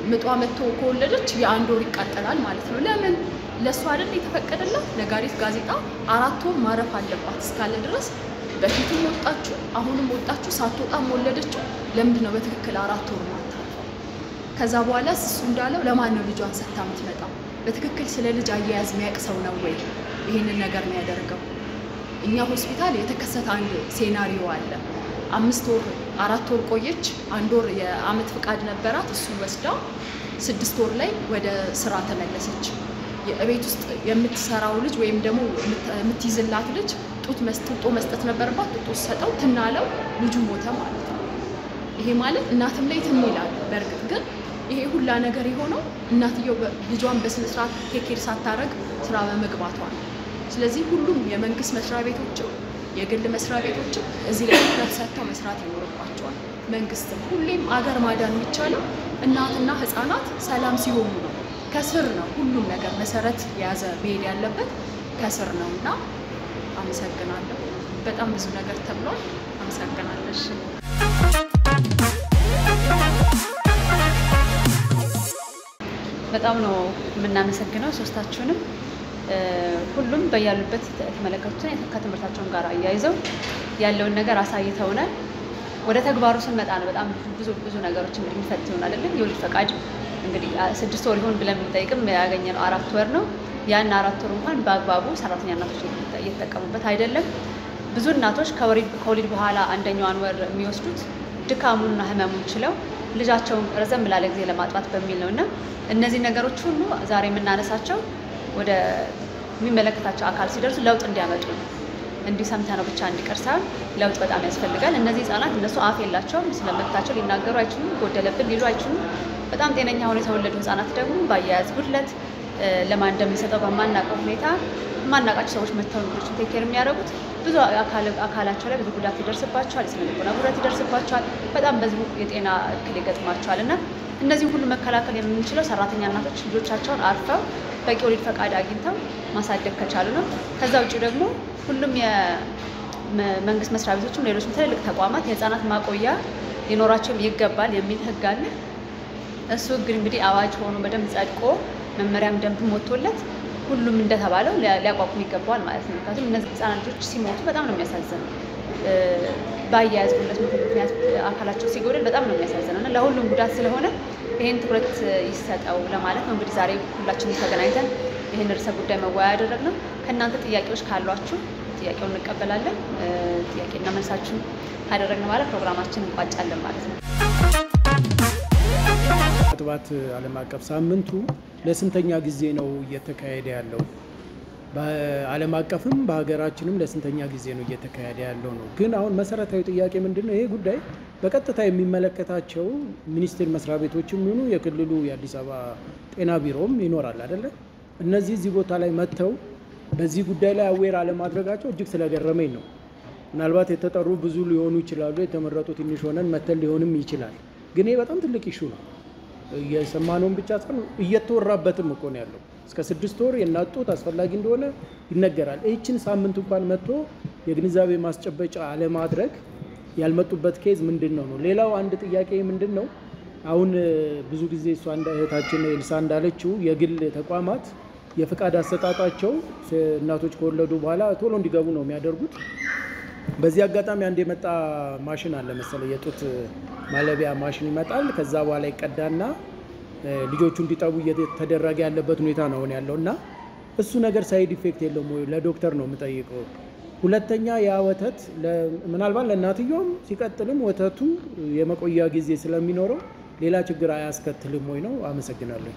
ምጧ መጥቶ ከወለደች የአንድ ወር ይቃጠላል ማለት ነው። ለምን ለእሷ አይደል የተፈቀደላት? ነጋሪት ጋዜጣ አራት ወር ማረፍ አለባት እስካለ ድረስ በፊትም ወጣችሁ አሁንም ወጣችሁ ሳትወጣም ወለደችው። ለምንድን ነው በትክክል አራት ወር ማታርፈው? ከዛ በኋላ እሱ እንዳለው ለማን ነው ልጇን ሰታ የምትመጣው? በትክክል ስለ ልጅ አያያዝ የሚያውቅ ሰው ነው ወይ ይህንን ነገር ነው ያደርገው? እኛ ሆስፒታል የተከሰተ አንድ ሴናሪዮ አለ። አምስት ወር አራት ወር ቆየች። አንድ ወር የአመት ፍቃድ ነበራት። እሱን ወስዳ ስድስት ወር ላይ ወደ ስራ ተመለሰች። የቤት ውስጥ የምትሰራው ልጅ ወይም ደግሞ የምትይዝላት ልጅ ጡት ጡጦ መስጠት ነበረባት። ጡጦ ሰጠው ትናለው፣ ልጁ ሞተ ማለት ነው። ይሄ ማለት እናትም ላይ ትን ይላል። በእርግጥ ግን ይሄ ሁላ ነገር የሆነው እናትየው ልጇን በስነስርዓት ቴኬር ሳታረግ ስራ በመግባቷ ነው። ስለዚህ ሁሉም የመንግስት መስሪያ ቤቶችም የግል መስሪያ ቤቶችም እዚህ ላይ ትኩረት ሰጥተው መስራት ይኖርባቸዋል። መንግስትም ሁሌም አገር ማዳን የሚቻለው እናትና ህፃናት ሰላም ሲሆኑ ነው። ከስር ነው ሁሉም ነገር መሰረት የያዘ መሄድ ያለበት ከስር ነው እና አመሰግናለሁ። በጣም ብዙ ነገር ተብሏል። አመሰግናለሽ። በጣም ነው የምናመሰግነው ሶስታችሁንም። ሁሉም በያሉበት የተመለከቱትን ከትምህርታቸውን ጋር አያይዘው ያለውን ነገር አሳይተውናል። ወደ ተግባሩ ስንመጣ ነው በጣም ብዙ ብዙ ነገሮች እንግዲህ የሚፈትኑን አይደለም። የወሊድ ፈቃድ እንግዲህ ስድስት ወር ይሆን ብለን ብንጠይቅም ያገኘነው አራት ወር ነው። ያን አራት ወር እንኳን በአግባቡ ሰራተኛ እናቶች እየተጠቀሙበት አይደለም። ብዙ እናቶች ከወሊድ በኋላ አንደኛዋን ወር የሚወስዱት ድካሙንና ህመሙን ችለው ልጃቸውን ረዘም ላለ ጊዜ ለማጥባት በሚል ነው እና እነዚህ ነገሮች ሁሉ ዛሬ የምናነሳቸው ወደ የሚመለከታቸው አካል ሲደርሱ ለውጥ እንዲያመጡ ነው። እንዲሁ ሰምተነው ብቻ እንዲቀር ሳይሆን ለውጥ በጣም ያስፈልጋል። እነዚህ ህጻናት እነሱ አፍ የላቸውም፣ ስለመብታቸው ሊናገሩ አይችሉም፣ ጎደለብን ሊሉ አይችሉም። በጣም ጤነኛ ሆነው የተወለዱ ህጻናት ደግሞ በአያያዝ ጉድለት ለማን እንደምንሰጠው በማናውቀው ሁኔታ የማናውቃቸው ሰዎች መጥተው ልጆችን ቴክ ኬር የሚያደርጉት ብዙ አካላቸው ላይ ብዙ ጉዳት ይደርስባቸዋል። የስነ ልቦና ጉዳት ይደርስባቸዋል። በጣም በዚህ የጤና እክል ይገጥማቸዋል እና እነዚህም ሁሉ መከላከል የምንችለው ሰራተኛ እናቶች ልጆቻቸውን አርፈው በቂ ወሊድ ፈቃድ አግኝተው ማሳደግ ከቻሉ ነው። ከዛ ውጭ ደግሞ ሁሉም የመንግስት መስሪያ ቤቶችም ሌሎችም ትልልቅ ተቋማት የህፃናት ማቆያ ሊኖራቸውም ይገባል የሚል ህግ አለ። እሱ ህግ እንግዲህ አዋጅ ሆኖ በደንብ ጸድቆ መመሪያም ደንብም ወጥቶለት ሁሉም እንደተባለው ሊያቋቁም ይገባዋል ማለት ነው። ምክንያቱም እነዚህ ህፃናት ልጆች ሲሞቱ በጣም ነው የሚያሳዝነው። በአያያዝ ጉድለት ምክንያት አካላቸው ሲጎድል በጣም ነው የሚያሳዝነው እና ለሁሉም ጉዳት ስለሆነ ይህን ትኩረት ይሰጠው ለማለት ነው። እንግዲህ ዛሬ ሁላችንም ተገናኝተን ይህን ርዕሰ ጉዳይ መወያ ያደረግነው። ከእናንተ ጥያቄዎች ካሏችሁ ጥያቄውን እንቀበላለን። ጥያቄና መልሳችሁን ካደረግን በኋላ ፕሮግራማችን እንቋጫለን ማለት ነው። ክትባት ዓለም አቀፍ ሳምንቱ ለስንተኛ ጊዜ ነው እየተካሄደ ያለው? በዓለም አቀፍም በሀገራችንም ለስንተኛ ጊዜ ነው እየተካሄደ ያለው ነው። ግን አሁን መሰረታዊ ጥያቄ ምንድን ነው? ይሄ ጉዳይ በቀጥታ የሚመለከታቸው ሚኒስቴር መስሪያ ቤቶችም ይሁኑ የክልሉ የአዲስ አበባ ጤና ቢሮም ይኖራል አይደለ? እነዚህ እዚህ ቦታ ላይ መጥተው በዚህ ጉዳይ ላይ አዌር አለማድረጋቸው እጅግ ስለገረመኝ ነው። ምናልባት የተጠሩ ብዙ ሊሆኑ ይችላሉ፣ የተመረጡ ትንሽ ሆነን መተን ሊሆንም ይችላል። ግን ይሄ በጣም ትልቅ ኢሹ ነው። የሰማነውን ብቻ ሳይሆን እየተወራበትም እኮ ነው ያለው። እስከ ስድስት ወር የእናት ጡት አስፈላጊ እንደሆነ ይነገራል። ይህችን ሳምንት እንኳን መጥቶ የግንዛቤ ማስጨበጫ አለማድረግ ያልመጡበት ኬዝ ምንድን ነው ነው። ሌላው አንድ ጥያቄ ምንድን ነው አሁን ብዙ ጊዜ እሷ እንደ እህታችን ኤልሳ እንዳለችው የግል ተቋማት የፍቃድ አሰጣጣቸው እናቶች ከወለዱ በኋላ ቶሎ እንዲገቡ ነው የሚያደርጉት። በዚህ አጋጣሚ አንድ የመጣ ማሽን አለ መሰለኝ፣ የጡት ማለቢያ ማሽን ይመጣል። ከዛ በኋላ ይቀዳና ልጆቹ እንዲጠቡ እየተደረገ ያለበት ሁኔታ ነው አሁን ያለው እና እሱ ነገር ሳይድ ኢፌክት የለውም ወይ? ለዶክተር ነው የምጠይቀው። ሁለተኛ ያ ወተት ምናልባት ለእናትየውም ሲቀጥልም ወተቱ የመቆያ ጊዜ ስለሚኖረው ሌላ ችግር አያስከትልም ወይ ነው። አመሰግናለሁ።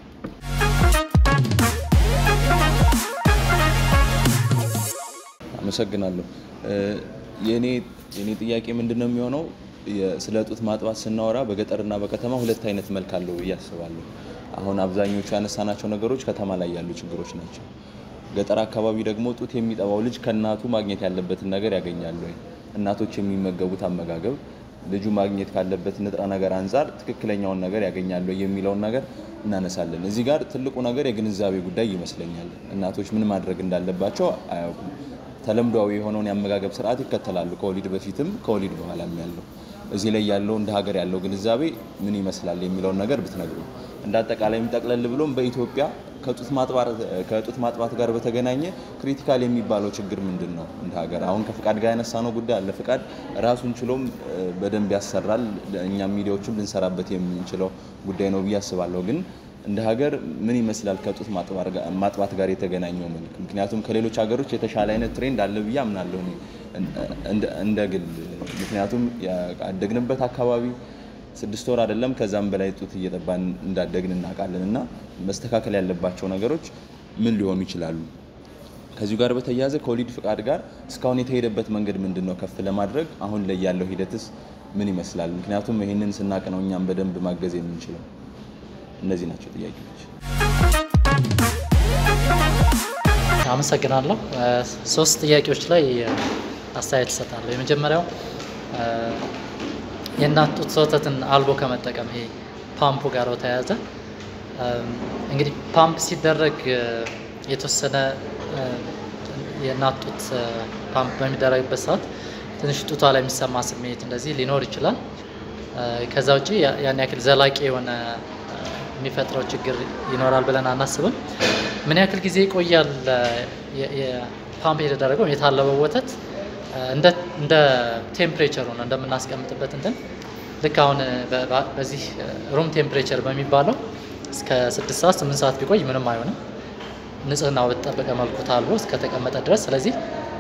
አመሰግናለሁ። የኔ የኔ ጥያቄ ምንድን ነው የሚሆነው ስለ ጡት ማጥባት ስናወራ በገጠርና በከተማ ሁለት አይነት መልክ አለው ብዬ አስባለሁ። አሁን አብዛኞቹ ያነሳናቸው ነገሮች ከተማ ላይ ያሉ ችግሮች ናቸው። ገጠር አካባቢ ደግሞ ጡት የሚጠባው ልጅ ከእናቱ ማግኘት ያለበትን ነገር ያገኛሉ ወይ? እናቶች የሚመገቡት አመጋገብ ልጁ ማግኘት ካለበት ንጥረ ነገር አንጻር ትክክለኛውን ነገር ያገኛሉ የሚለውን ነገር እናነሳለን። እዚህ ጋር ትልቁ ነገር የግንዛቤ ጉዳይ ይመስለኛል። እናቶች ምን ማድረግ እንዳለባቸው አያውቁም። ተለምዷዊ የሆነውን የአመጋገብ ስርዓት ይከተላሉ፣ ከወሊድ በፊትም ከወሊድ በኋላም ያለው እዚህ ላይ ያለው እንደ ሀገር ያለው ግንዛቤ ምን ይመስላል የሚለውን ነገር ብትነግሩ። እንደ አጠቃላይ የሚጠቅለል ብሎም በኢትዮጵያ ከጡት ማጥባት ጋር በተገናኘ ክሪቲካል የሚባለው ችግር ምንድን ነው? እንደ ሀገር አሁን ከፍቃድ ጋር ያነሳነው ጉዳይ አለ። ፍቃድ ራሱን ችሎም በደንብ ያሰራል። እኛም ሚዲያዎችም ልንሰራበት የምንችለው ጉዳይ ነው ብዬ አስባለሁ። ግን እንደ ሀገር ምን ይመስላል ከጡት ማጥባት ጋር የተገናኘው መልክ? ምክንያቱም ከሌሎች ሀገሮች የተሻለ አይነት ትሬንድ አለ ብዬ አምናለሁ እኔ እንደ ግል። ምክንያቱም ያደግንበት አካባቢ ስድስት ወር አይደለም ከዛም በላይ ጡት እየጠባን እንዳደግን እናውቃለን። እና መስተካከል ያለባቸው ነገሮች ምን ሊሆኑ ይችላሉ? ከዚሁ ጋር በተያያዘ ከወሊድ ፍቃድ ጋር እስካሁን የተሄደበት መንገድ ምንድን ነው? ከፍ ለማድረግ አሁን ላይ ያለው ሂደትስ ምን ይመስላል? ምክንያቱም ይህንን ስናቅ ነው እኛም በደንብ ማገዝ የምንችለው። እነዚህ ናቸው ጥያቄዎች። አመሰግናለሁ። ሶስት ጥያቄዎች ላይ አስተያየት እሰጣለሁ። የመጀመሪያው የእናት ጡት ወተትን አልቦ ከመጠቀም ይሄ ፓምፑ ጋር በተያያዘ እንግዲህ ፓምፕ ሲደረግ የተወሰነ የእናት ጡት ፓምፕ በሚደረግበት ሰዓት ትንሽ ጡቷ ላይ የሚሰማ ስሜት እንደዚህ ሊኖር ይችላል። ከዛ ውጭ ያን ያክል ዘላቂ የሆነ የሚፈጥረው ችግር ይኖራል ብለን አናስብም። ምን ያክል ጊዜ ይቆያል? ፓምፕ የተደረገው የታለበው ወተት እንደ ቴምፕሬቸሩ ነው እንደምናስቀምጥበት እንትን ልክ አሁን በዚህ ሩም ቴምፕሬቸር በሚባለው እስከ ስድስት ሰዓት ስምንት ሰዓት ቢቆይ ምንም አይሆንም፣ ንጽህናው በተጠበቀ መልኩ ታልቦ እስከተቀመጠ ድረስ። ስለዚህ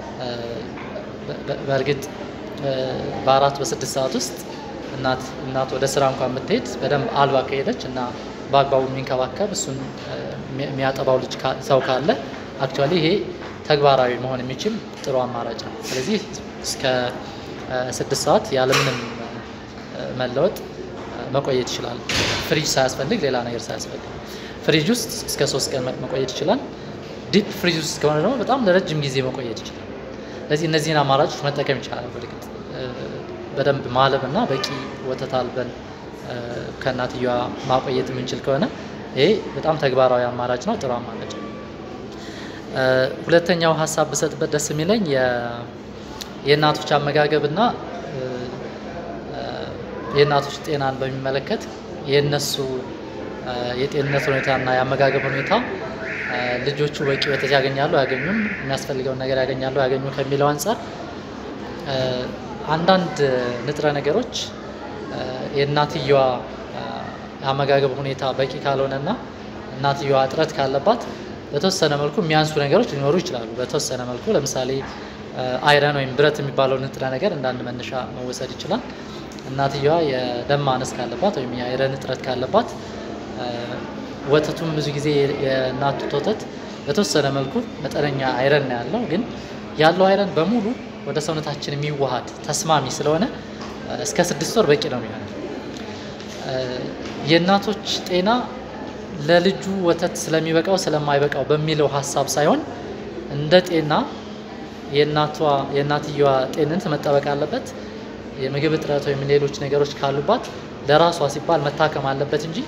በእርግጥ በአራት በስድስት ሰዓት ውስጥ እናት እናት ወደ ስራ እንኳን የምትሄድ በደንብ አልባ ከሄደች እና በአግባቡ የሚንከባከብ እሱን የሚያጠባው ልጅ ሰው ካለ አክቹዋሊ ይሄ ተግባራዊ መሆን የሚችል ጥሩ አማራጭ ነው። ስለዚህ እስከ ስድስት ሰዓት ያለምንም መለወጥ መቆየት ይችላል። ፍሪጅ ሳያስፈልግ ሌላ ነገር ሳያስፈልግ ፍሪጅ ውስጥ እስከ ሶስት ቀን መቆየት ይችላል። ዲፕ ፍሪጅ ውስጥ ከሆነ ደግሞ በጣም ለረጅም ጊዜ መቆየት ይችላል። ስለዚህ እነዚህን አማራጮች መጠቀም ይቻላል። በእርግጥ በደንብ ማለብ እና በቂ ወተት አልበን ከእናትየዋ ማቆየት የምንችል ከሆነ ይሄ በጣም ተግባራዊ አማራጭ ነው፣ ጥሩ አማራጭ ነው። ሁለተኛው ሀሳብ ብሰጥበት ደስ የሚለኝ የእናቶች አመጋገብና የእናቶች ጤናን በሚመለከት የእነሱ የጤንነት ሁኔታና የአመጋገብ ሁኔታ ልጆቹ በቂ ወተት ያገኛሉ አያገኙም፣ የሚያስፈልገውን ነገር ያገኛሉ አያገኙ ከሚለው አንጻር አንዳንድ ንጥረ ነገሮች የእናትየዋ የአመጋገብ ሁኔታ በቂ ካልሆነና እናትየዋ እጥረት ካለባት በተወሰነ መልኩ የሚያንሱ ነገሮች ሊኖሩ ይችላሉ። በተወሰነ መልኩ ለምሳሌ አይረን ወይም ብረት የሚባለው ንጥረ ነገር እንዳንድ መነሻ መወሰድ ይችላል። እናትየዋ የደም ማነስ ካለባት ወይም የአይረን እጥረት ካለባት ወተቱም ብዙ ጊዜ የእናት ጡት ወተት በተወሰነ መልኩ መጠነኛ አይረን ነው ያለው፣ ግን ያለው አይረን በሙሉ ወደ ሰውነታችን የሚዋሃድ ተስማሚ ስለሆነ እስከ ስድስት ወር በቂ ነው የሚሆነው። የእናቶች ጤና ለልጁ ወተት ስለሚበቃው ስለማይበቃው በሚለው ሀሳብ ሳይሆን እንደ ጤና የእናቷ የእናትየዋ ጤንነት መጠበቅ አለበት። የምግብ እጥረት ወይም ሌሎች ነገሮች ካሉባት ለራሷ ሲባል መታከም አለበት እንጂ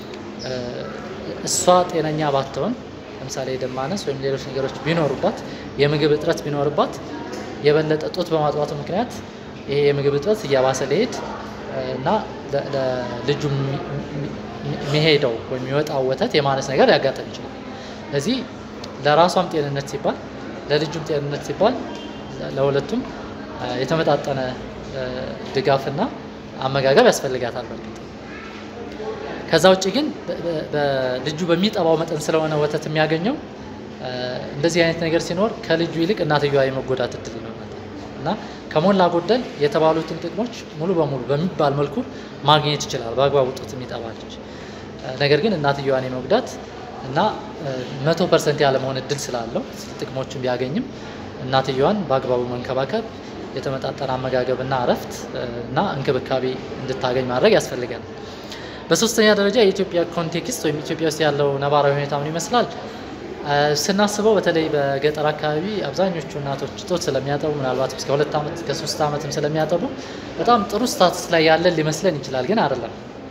እሷ ጤነኛ ባትሆን ለምሳሌ የደም ማነስ ወይም ሌሎች ነገሮች ቢኖሩባት የምግብ እጥረት ቢኖርባት የበለጠ ጡት በማጥባቱ ምክንያት ይሄ የምግብ እጥረት እያባሰ ሊሄድ እና ለልጁ የሚሄደው ወይም የሚወጣው ወተት የማነስ ነገር ሊያጋጥም ይችላል። ስለዚህ ለራሷም ጤንነት ሲባል ለልጁም ጤንነት ሲባል ለሁለቱም የተመጣጠነ ድጋፍና አመጋገብ ያስፈልጋታል። በእርግጥ ከዛ ውጭ ግን ልጁ በሚጠባው መጠን ስለሆነ ወተት የሚያገኘው እንደዚህ አይነት ነገር ሲኖር ከልጁ ይልቅ እናትየዋ የመጎዳት እድል ይኖራል እና ከሞላ ጎደል የተባሉትን ጥቅሞች ሙሉ በሙሉ በሚባል መልኩ ማግኘት ይችላል በአግባቡ ጡት የሚጠባ ልጅ። ነገር ግን እናትየዋን የመጉዳት እና መቶ ፐርሰንት ያለመሆን እድል ስላለው ጥቅሞቹን ቢያገኝም እናትየዋን በአግባቡ መንከባከብ የተመጣጠነ አመጋገብ እና እረፍት እና እንክብካቤ እንድታገኝ ማድረግ ያስፈልጋል። በሶስተኛ ደረጃ የኢትዮጵያ ኮንቴክስት ወይም ኢትዮጵያ ውስጥ ያለው ነባራዊ ሁኔታ ምን ይመስላል ስናስበው በተለይ በገጠር አካባቢ አብዛኞቹ እናቶች ጡት ስለሚያጠቡ ምናልባት እስከ ሁለት ዓመት እስከ ሶስት ዓመትም ስለሚያጠቡ በጣም ጥሩ ስታትስ ላይ ያለን ሊመስለን ይችላል፣ ግን አይደለም።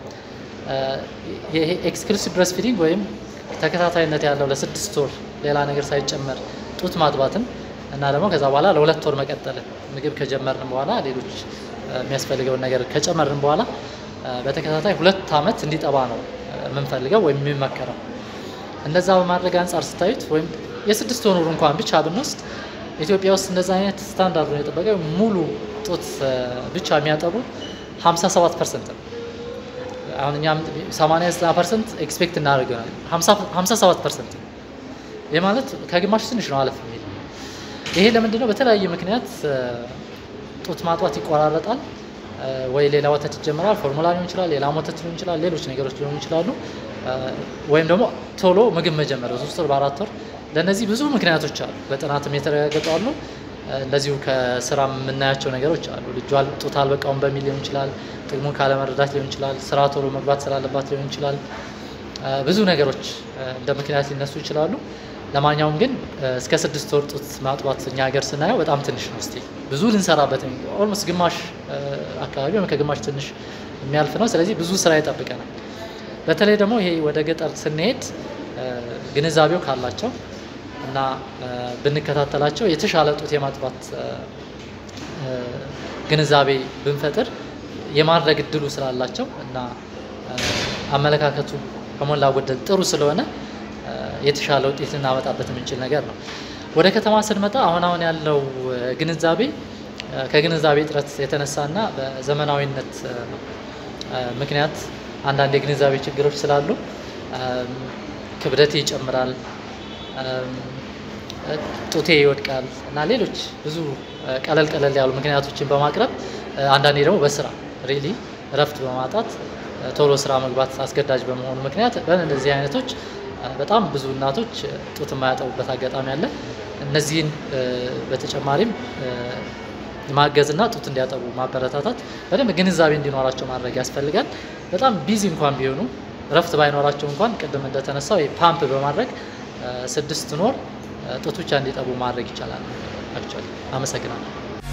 ይሄ ኤክስክሉሲቭ ብረስት ፊዲንግ ወይም ተከታታይነት ያለው ለስድስት ወር ሌላ ነገር ሳይጨመር ጡት ማጥባትን እና ደግሞ ከዛ በኋላ ለሁለት ወር መቀጠል ምግብ ከጀመርን በኋላ ሌሎች የሚያስፈልገውን ነገር ከጨመርን በኋላ በተከታታይ ሁለት ዓመት እንዲጠባ ነው የምንፈልገው ወይም የሚመከረው። እንደዛ በማድረግ አንጻር ስታዩት ወይም የስድስት ወር እንኳን ብቻ ብንወስድ ኢትዮጵያ ውስጥ እንደዛ አይነት ስታንዳርዱን የጠበቀ ሙሉ ጡት ብቻ የሚያጠቡ 57 ፐርሰንት ነው። አሁን እኛም 89 ፐርሰንት ኤክስፔክት እናደርገናል። 57 ፐርሰንት ይህ ማለት ከግማሽ ትንሽ ነው አለፍ የሚል ይሄ ለምንድን ነው? በተለያየ ምክንያት ጡት ማጥዋት ይቆራረጣል ወይ ሌላ ወተት ይጀምራል። ፎርሙላ ሊሆን ይችላል፣ ሌላ ወተት ሊሆን ይችላል፣ ሌሎች ነገሮች ሊሆኑ ይችላሉ። ወይም ደግሞ ቶሎ ምግብ መጀመር በሶስት ወር በአራት ወር ለእነዚህ ብዙ ምክንያቶች አሉ። በጥናትም የተረጋገጡ አሉ። እንደዚሁ ከስራ የምናያቸው ነገሮች አሉ። ልጇ ጡት አልበቃውም በሚል ሊሆን ይችላል። ጥቅሙን ካለመረዳት ሊሆን ይችላል። ስራ ቶሎ መግባት ስላለባት ሊሆን ይችላል። ብዙ ነገሮች እንደ ምክንያት ሊነሱ ይችላሉ። ለማንኛውም ግን እስከ ስድስት ወር ጡት ማጥባት እኛ ሀገር ስናየው በጣም ትንሽ ነው። እስቲ ብዙ ልንሰራበት ኦልሞስት ግማሽ አካባቢ ወይም ከግማሽ ትንሽ የሚያልፍ ነው። ስለዚህ ብዙ ስራ ይጠብቀናል። በተለይ ደግሞ ይሄ ወደ ገጠር ስንሄድ ግንዛቤው ካላቸው እና ብንከታተላቸው የተሻለ ጡት የማጥባት ግንዛቤ ብንፈጥር የማድረግ እድሉ ስላላቸው እና አመለካከቱ ከሞላ ጎደል ጥሩ ስለሆነ የተሻለ ውጤት ልናመጣበት የምንችል ነገር ነው። ወደ ከተማ ስንመጣ አሁን አሁን ያለው ግንዛቤ ከግንዛቤ እጥረት የተነሳና በዘመናዊነት ምክንያት አንዳንድ የግንዛቤ ችግሮች ስላሉ ክብደቴ ይጨምራል፣ ጡቴ ይወድቃል እና ሌሎች ብዙ ቀለል ቀለል ያሉ ምክንያቶችን በማቅረብ አንዳንዴ ደግሞ በስራ ሪሊ እረፍት በማጣት ቶሎ ስራ መግባት አስገዳጅ በመሆኑ ምክንያት በእንደዚህ አይነቶች በጣም ብዙ እናቶች ጡት የማያጠቡበት አጋጣሚ አለ። እነዚህን በተጨማሪም ማገዝና ጡት እንዲያጠቡ ማበረታታት፣ በደንብ ግንዛቤ እንዲኖራቸው ማድረግ ያስፈልጋል። በጣም ቢዚ እንኳን ቢሆኑ እረፍት ባይኖራቸው እንኳን ቅድም እንደተነሳው ፓምፕ በማድረግ ስድስት ኖር ጡት ብቻ እንዲጠቡ ማድረግ ይቻላል። አክቹዋሊ አመሰግናለሁ።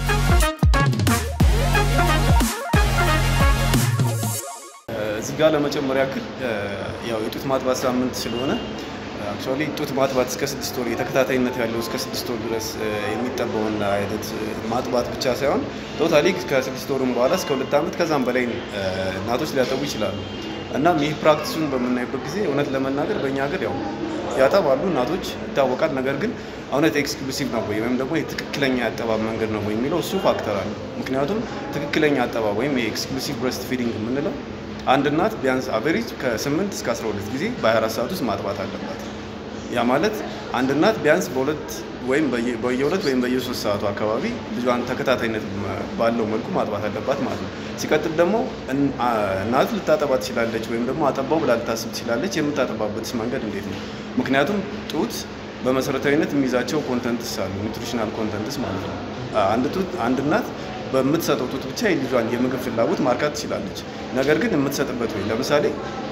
እዚህ ጋር ለመጨመር ያክል ያው የጡት ማጥባት ሳምንት ስለሆነ አክቹዋሊ ጡት ማጥባት እስከ ስድስት ወር የተከታታይነት ያለው እስከ ስድስት ወር ድረስ የሚጠባውን አይነት ማጥባት ብቻ ሳይሆን ቶታሊ ከስድስት ወርም በኋላ እስከ ሁለት ዓመት ከዛም በላይ እናቶች ሊያጠቡ ይችላሉ። እናም ይህ ፕራክቲሱን በምናይበት ጊዜ እውነት ለመናገር በእኛ ሀገር ያው ያጠባሉ እናቶች ይታወቃል። ነገር ግን እውነት ኤክስክሉሲቭ ነው ወይ ወይም ደግሞ ትክክለኛ የአጠባብ መንገድ ነው ወይ የሚለው እሱ ፋክተር አለ። ምክንያቱም ትክክለኛ አጠባብ ወይም የኤክስክሉሲቭ ብረስት ፊዲንግ የምንለው አንድ እናት ቢያንስ አቨሬጅ ከ8 እስከ 12 ጊዜ በ24 ሰዓት ውስጥ ማጥባት አለባት። ያ ማለት አንድ እናት ቢያንስ በሁለት ወይም በየሁለት ወይም በየሶስት ሰዓቱ አካባቢ ልጇን ተከታታይነት ባለው መልኩ ማጥባት አለባት ማለት ነው። ሲቀጥል ደግሞ እናት ልታጠባ ትችላለች ወይም ደግሞ አጠባው ብላ ልታስብ ትችላለች። የምታጠባበትስ መንገድ እንዴት ነው? ምክንያቱም ጡት በመሰረታዊነት የሚይዛቸው ኮንተንትስ አሉ፣ ኒውትሪሽናል ኮንተንትስ ማለት ነው። አንድ ጡት አንድ እናት በምትሰጠው ጡት ብቻ የልጇን የምግብ ፍላጎት ማርካት ትችላለች። ነገር ግን የምትሰጥበት ወይ ለምሳሌ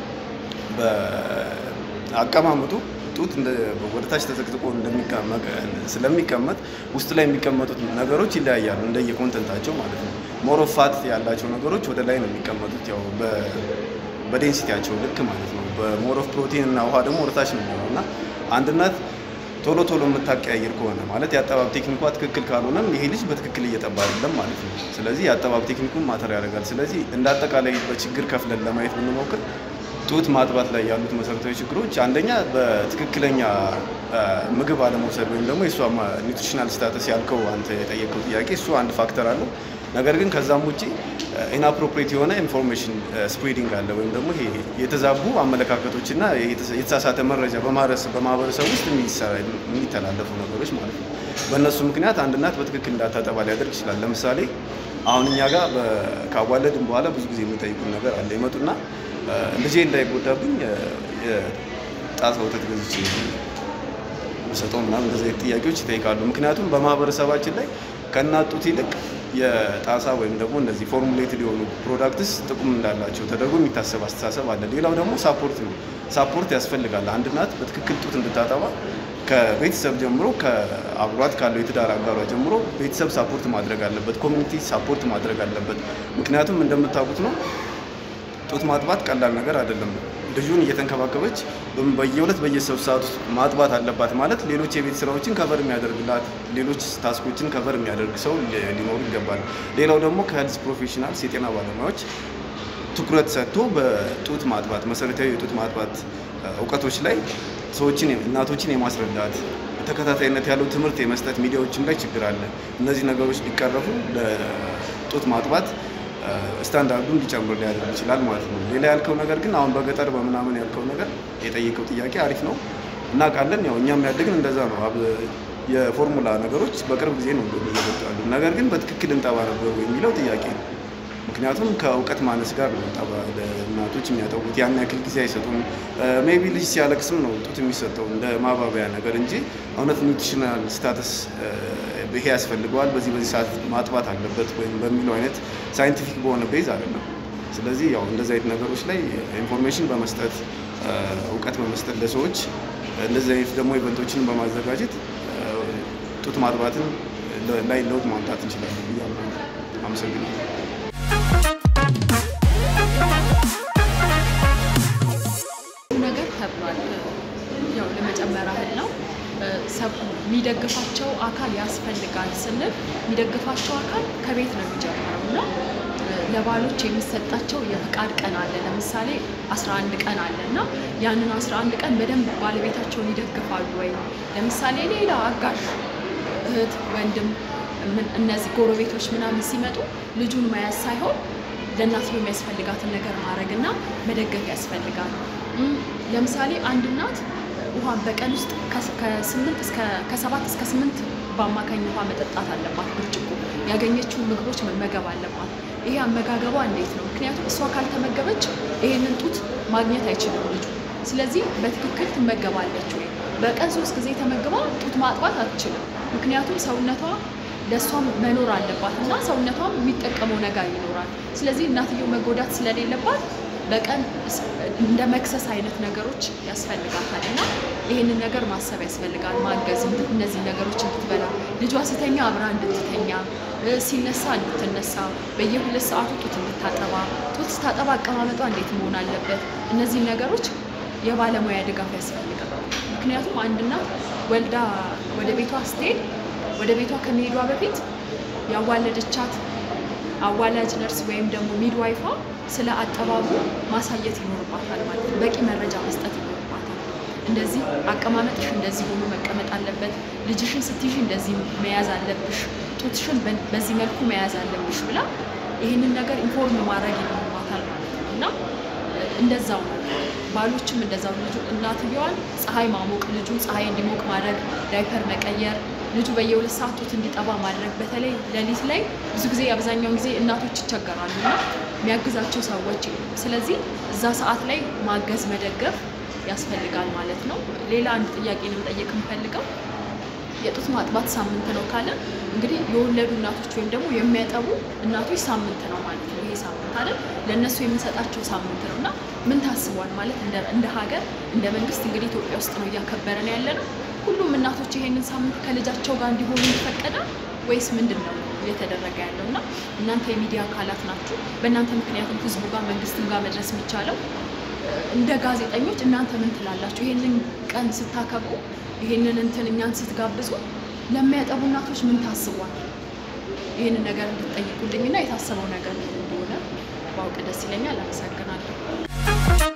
በአቀማመጡ ጡት ወደ ታች ተዘቅዝቆ ስለሚቀመጥ ውስጥ ላይ የሚቀመጡት ነገሮች ይለያያሉ እንደየ ኮንተንታቸው ማለት ነው። ሞሮፍ ፋት ያላቸው ነገሮች ወደ ላይ ነው የሚቀመጡት ያው በዴንሲቲያቸው ልክ ማለት ነው። በሞሮፍ ፕሮቲን እና ውሃ ደግሞ ወደ ታች ነው የሚሆነው እና አንድ እናት ቶሎ ቶሎ የምታቀያየር ከሆነ ማለት የአጠባብ ቴክኒኳ ትክክል ካልሆነም ይሄ ልጅ በትክክል እየጠባ አይደለም ማለት ነው። ስለዚህ የአጠባብ ቴክኒኩን ማተር ያደርጋል። ስለዚህ እንደ አጠቃላይ በችግር ከፍለን ለማየት ብንሞክር ጡት ማጥባት ላይ ያሉት መሰረታዊ ችግሮች አንደኛ በትክክለኛ ምግብ አለመውሰድ ወይም ደግሞ የእሷ ኒውትሪሽናል ስታተስ ያልከው አንተ የጠየቀው ጥያቄ እሱ አንድ ፋክተር አለው። ነገር ግን ከዛም ውጭ ኢንአፕሮፕሬት የሆነ ኢንፎርሜሽን ስፕሬዲንግ አለ ወይም ደግሞ ይሄ የተዛቡ አመለካከቶችና የተሳሳተ መረጃ በማህበረሰብ ውስጥ የሚተላለፉ ነገሮች ማለት ነው። በእነሱ ምክንያት አንድ እናት በትክክል እንዳታጠባ ሊያደርግ ይችላል። ለምሳሌ አሁን እኛ ጋር ካዋለድን በኋላ ብዙ ጊዜ የሚጠይቁን ነገር አለ። ይመጡና ልጄ እንዳይጎዳብኝ የጣሳ ወተት ገዝቼ ሰጠው ምናምን እንደዚህ አይነት ጥያቄዎች ይጠይቃሉ። ምክንያቱም በማህበረሰባችን ላይ ከእናት ጡት ይልቅ የጣሳ ወይም ደግሞ እነዚህ ፎርሙሌትድ የሆኑ ፕሮዳክትስ ጥቅም እንዳላቸው ተደርጎ የሚታሰብ አስተሳሰብ አለ። ሌላው ደግሞ ሳፖርት ነው። ሳፖርት ያስፈልጋል። አንድ እናት በትክክል ጡት እንድታጠባ ከቤተሰብ ጀምሮ ከአብሯት ካለው የትዳር አጋሯ ጀምሮ ቤተሰብ ሳፖርት ማድረግ አለበት። ኮሚኒቲ ሳፖርት ማድረግ አለበት። ምክንያቱም እንደምታውቁት ነው ጡት ማጥባት ቀላል ነገር አይደለም። ልጁን እየተንከባከበች በም- በየሁለት በየሶስት ሰዓት ውስጥ ማጥባት አለባት ማለት ሌሎች የቤት ስራዎችን ከቨር የሚያደርግላት ሌሎች ታስኮችን ከቨር የሚያደርግ ሰው ሊ- ሊኖሩ ይገባል። ሌላው ደግሞ ከሄልዝ ፕሮፌሽናልስ የጤና ባለሙያዎች ትኩረት ሰጥቶ በጡት ማጥባት መሰረታዊ የጡት ማጥባት እ፣ እውቀቶች ላይ ሰዎችን እናቶችን የማስረዳት ተከታታይነት ያለው ትምህርት የመስጠት ሚዲያዎችም ላይ ችግር አለ። እነዚህ ነገሮች ቢቀረፉ ለጡት ማጥባት እ፣ ስታንዳርዱ እንዲጨምር ሊያደርግ ይችላል ማለት ነው። ሌላ ያልከው ነገር ግን አሁን በገጠር በምናምን ያልከው ነገር የጠየቀው ጥያቄ አሪፍ ነው እናውቃለን። ያው እኛም ያደግን እንደዛ ነው። አብ- የፎርሙላ ነገሮች በቅርብ ጊዜ ነው እንደውም እየመጡ ያሉ። ነገር ግን በትክክል እንጠባ ነበሩ የሚለው ጥያቄ ነው። ምክንያቱም ከእውቀት ማነስ ጋር ነው ጠባ ለእናቶች የሚያጠቡት ያን ያክል ጊዜ አይሰጡም። ሜቢ ልጅ ሲያለቅስም ነው ጡት የሚሰጠው እንደ ማባበያ ነገር እንጂ እውነት ኒውትሪሽናል ስታተስ ይሄ ያስፈልገዋል በዚህ በዚህ ሰዓት ማጥባት አለበት ወይም በሚለው አይነት ሳይንቲፊክ በሆነ ቤዝ አይደለም። ስለዚህ ያው እንደዚህ አይነት ነገሮች ላይ ኢንፎርሜሽን በመስጠት እ፣ እውቀት በመስጠት ለሰዎች እንደዚህ አይነት ደግሞ ኢቨንቶችን በማዘጋጀት እ፣ ጡት ማጥባትን ለ- ላይ ለውጥ ማምጣት እንችላለን ብዬ አምናለሁ። አመሰግናለሁ። ብዙ ነገር ተብሏል። ያው ለመጨመር ያህል ነው። ሰብ የሚደግፋቸው አካል ያስፈልጋል ስንል የሚደግፋቸው አካል ከቤት ነው የሚጀምረው እና ለባሎች የሚሰጣቸው የፍቃድ ቀን አለ። ለምሳሌ 11 ቀን አለ እና ያንን 11 ቀን በደንብ ባለቤታቸውን ይደግፋሉ ወይ? ለምሳሌ ሌላ አጋዥ እህት፣ ወንድም ምን- እነዚህ ጎረቤቶች ምናምን ሲመጡ ልጁን መያዝ ሳይሆን ለእናትየው የሚያስፈልጋትን ነገር ማድረግ እና መደገፍ ያስፈልጋል። እም፣ ለምሳሌ አንድ እናት ውሃን በቀን ውስጥ ከስ- ከስምንት እስከ ከሰባት እስከ ስምንት በአማካኝ ውሃ መጠጣት አለባት። ብርጭቆ ያገኘችውን ምግቦች መመገብ አለባት። ይሄ አመጋገቧ እንዴት ነው? ምክንያቱም እሷ ካልተመገበች ይሄንን ጡት ማግኘት አይችልም ልጁ። ስለዚህ በትክክል ትመገባለች ወይ? በቀን ሶስት ጊዜ ተመግባ ጡት ማጥባት አትችልም። ምክንያቱም ሰውነቷ ለእሷም መኖር አለባት እና ሰውነቷም የሚጠቀመው ነገር ይኖራል። ስለዚህ እናትየው መጎዳት ስለሌለባት በቀን እስ- እንደ መክሰስ አይነት ነገሮች ያስፈልጋታል እና ይህንን ነገር ማሰብ ያስፈልጋል። ማገዝ፣ እንድ- እነዚህ ነገሮች እንድትበላ፣ ልጇ ሲተኛ አብራ እንድትተኛ፣ እ፣ ሲነሳ እንድትነሳ፣ በየሁለት ሰዓቱ ጡት እንድታጠባ፣ ጡት ስታጠባ አቀማመጧ እንዴት መሆን አለበት፣ እነዚህ ነገሮች የባለሙያ ድጋፍ ያስፈልጋል። ምክንያቱም አንድ እናት ወልዳ ወደ ቤቷ ስትሄድ ወደ ቤቷ ከመሄዷ በፊት ያዋለደቻት አዋላጅ ነርስ ወይም ደግሞ ሚድዋይፏ ስለ አጠባቡ ማሳየት ይኖርባታል ማለት ነው። በቂ መረጃ መስጠት ይኖርባታል። እንደዚህ አቀማመጥሽ እንደዚህ ሆኖ መቀመጥ አለበት፣ ልጅሽን ስትይዥ እንደዚህ መያዝ አለብሽ፣ ጡትሽን በ- በዚህ መልኩ መያዝ አለብሽ ብላ ይህንን ነገር ኢንፎርም ማድረግ ይኖርባታል ማለት ነው እና እንደዛው ነው። ባሎችም እንደዛው ልጁ እናትየዋን ፀሐይ ማሞቅ፣ ልጁን ፀሐይ እንዲሞቅ ማድረግ፣ ዳይፐር መቀየር፣ ልጁ በየሁለት ሰዓት ጡት እንዲጠባ ማድረግ። በተለይ ሌሊት ላይ ብዙ ጊዜ አብዛኛውን ጊዜ እናቶች ይቸገራሉ እና የሚያግዛቸው ሰዎች የሉም። ስለዚህ እዛ ሰዓት ላይ ማገዝ መደገፍ ያስፈልጋል ማለት ነው። ሌላ አንድ ጥያቄ ነው መጠየቅ የምፈልገው የጡት ማጥባት ሳምንት ነው ካለ እንግዲህ የወለዱ እናቶች ወይም ደግሞ የሚያጠቡ እናቶች ሳምንት ነው ማለት ነው። ይሄ ሳምንት አይደል ለእነሱ የምንሰጣቸው ሳምንት ነው እና ምን ታስቧል ማለት እንደ እንደ ሀገር እንደ መንግስት እንግዲህ ኢትዮጵያ ውስጥ ነው እያከበረን ያለ ነው። ሁሉም እናቶች ይሄንን ሳምንት ከልጃቸው ጋር እንዲሆኑ ይፈቀዳል ወይስ ምንድን ነው እየተደረገ ያለው? እና እናንተ የሚዲያ አካላት ናችሁ። በእናንተ ምክንያቱም ህዝቡ ጋር መንግስትም ጋር መድረስ የሚቻለው እንደ ጋዜጠኞች እናንተ ምን ትላላችሁ? ይሄንን ቀን ስታከብሩ ይሄንን እንትን እኛን ስትጋብዙ ለሚያጠቡ እናቶች ምን ታስቧል? ይህንን ነገር እንድትጠይቁልኝና የታሰበው ነገር ምን እንደሆነ ባውቅ ደስ ይለኛል። አመሰግናለሁ።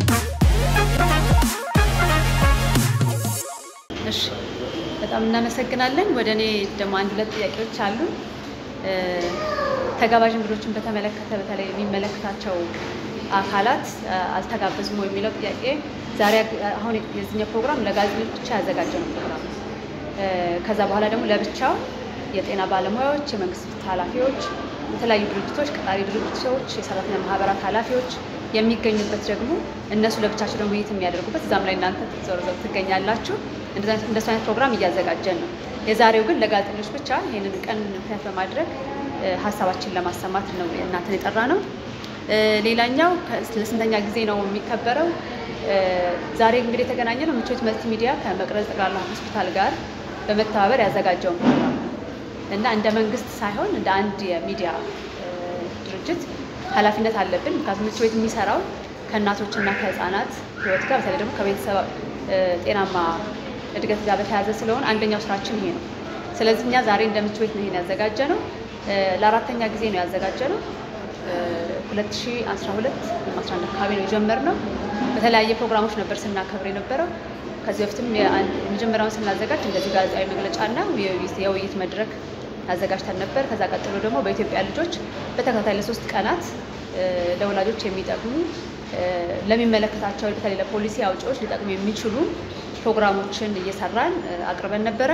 እሺ በጣም እናመሰግናለን። ወደ እኔ ደግሞ አንድ ሁለት ጥያቄዎች አሉ። እ፣ ተጋባዥ እንግዶችን በተመለከተ በተለይ የሚመለከታቸው አካላት እ፣ አልተጋበዙም ወይ የሚለው ጥያቄ ዛሬ ያ- አሁን የዚህኛው ፕሮግራም ለጋዜጠኞች ብቻ ያዘጋጀነው ፕሮግራም ነው። እ፣ ከዛ በኋላ ደግሞ ለብቻው የጤና ባለሙያዎች፣ የመንግስት ኃላፊዎች፣ የተለያዩ ድርጅቶች፣ ቀጣሪ ድርጅቶች፣ የሰራተኛ ማህበራት ኃላፊዎች የሚገኙበት ደግሞ እነሱ ለብቻቸው ደግሞ ውይይት የሚያደርጉበት እዛም ላይ እናንተ ዞር ዞር ትገኛላችሁ። እንደዛ አይነት- እንደሱ አይነት ፕሮግራም እያዘጋጀን ነው። የዛሬው ግን ለጋዜጠኞች ብቻ ይህንን ቀን ምክንያት በማድረግ እ፣ ሀሳባችንን ለማሰማት ነው እናንተን የጠራ ነው። እ፣ ሌላኛው ከ- ለስንተኛ ጊዜ ነው የሚከበረው? እ፣ ዛሬ እንግዲህ የተገናኘ ነው ምቾት መልቲ ሚዲያ ከመቅረዝ ጠቅላላ ሆስፒታል ጋር በመተባበር ያዘጋጀውን ፕሮግራም ነው እና እንደ መንግስት ሳይሆን እንደ አንድ የሚዲያ እ፣ ድርጅት ኃላፊነት አለብን። ምክንያቱም ምቹ ቤት የሚሰራው ከእናቶችና ከህፃናት ህይወት ጋር በተለይ ደግሞ ከቤተሰብ እ፣ ጤናማ እድገት ጋር በተያያዘ ስለሆነ አንደኛው ስራችን ይሄ ነው። ስለዚህ እኛ ዛሬ እንደ ምቹ ቤት ነው ይሄን ያዘጋጀ ነው። ለአራተኛ ጊዜ ነው ያዘጋጀ ነው። 2012 ወይም 11 አካባቢ ነው የጀመርነው። በተለያየ ፕሮግራሞች ነበር ስናከብር የነበረው። ከዚህ በፊትም የአንድ- የመጀመሪያውን ስናዘጋጅ እንደዚህ ጋዜጣዊ መግለጫና የውይይት የውይይት መድረክ አዘጋጅተን ነበር። ከዛ ቀጥሎ ደግሞ በኢትዮጵያ ልጆች በተከታታይ ለሶስት ቀናት እ፣ ለወላጆች የሚጠቅሙ እ፣ ለሚመለከታቸው በተለይ ለፖሊሲ አውጪዎች ሊጠቅሙ የሚችሉ ፕሮግራሞችን እየሰራን እ፣ አቅርበን ነበረ።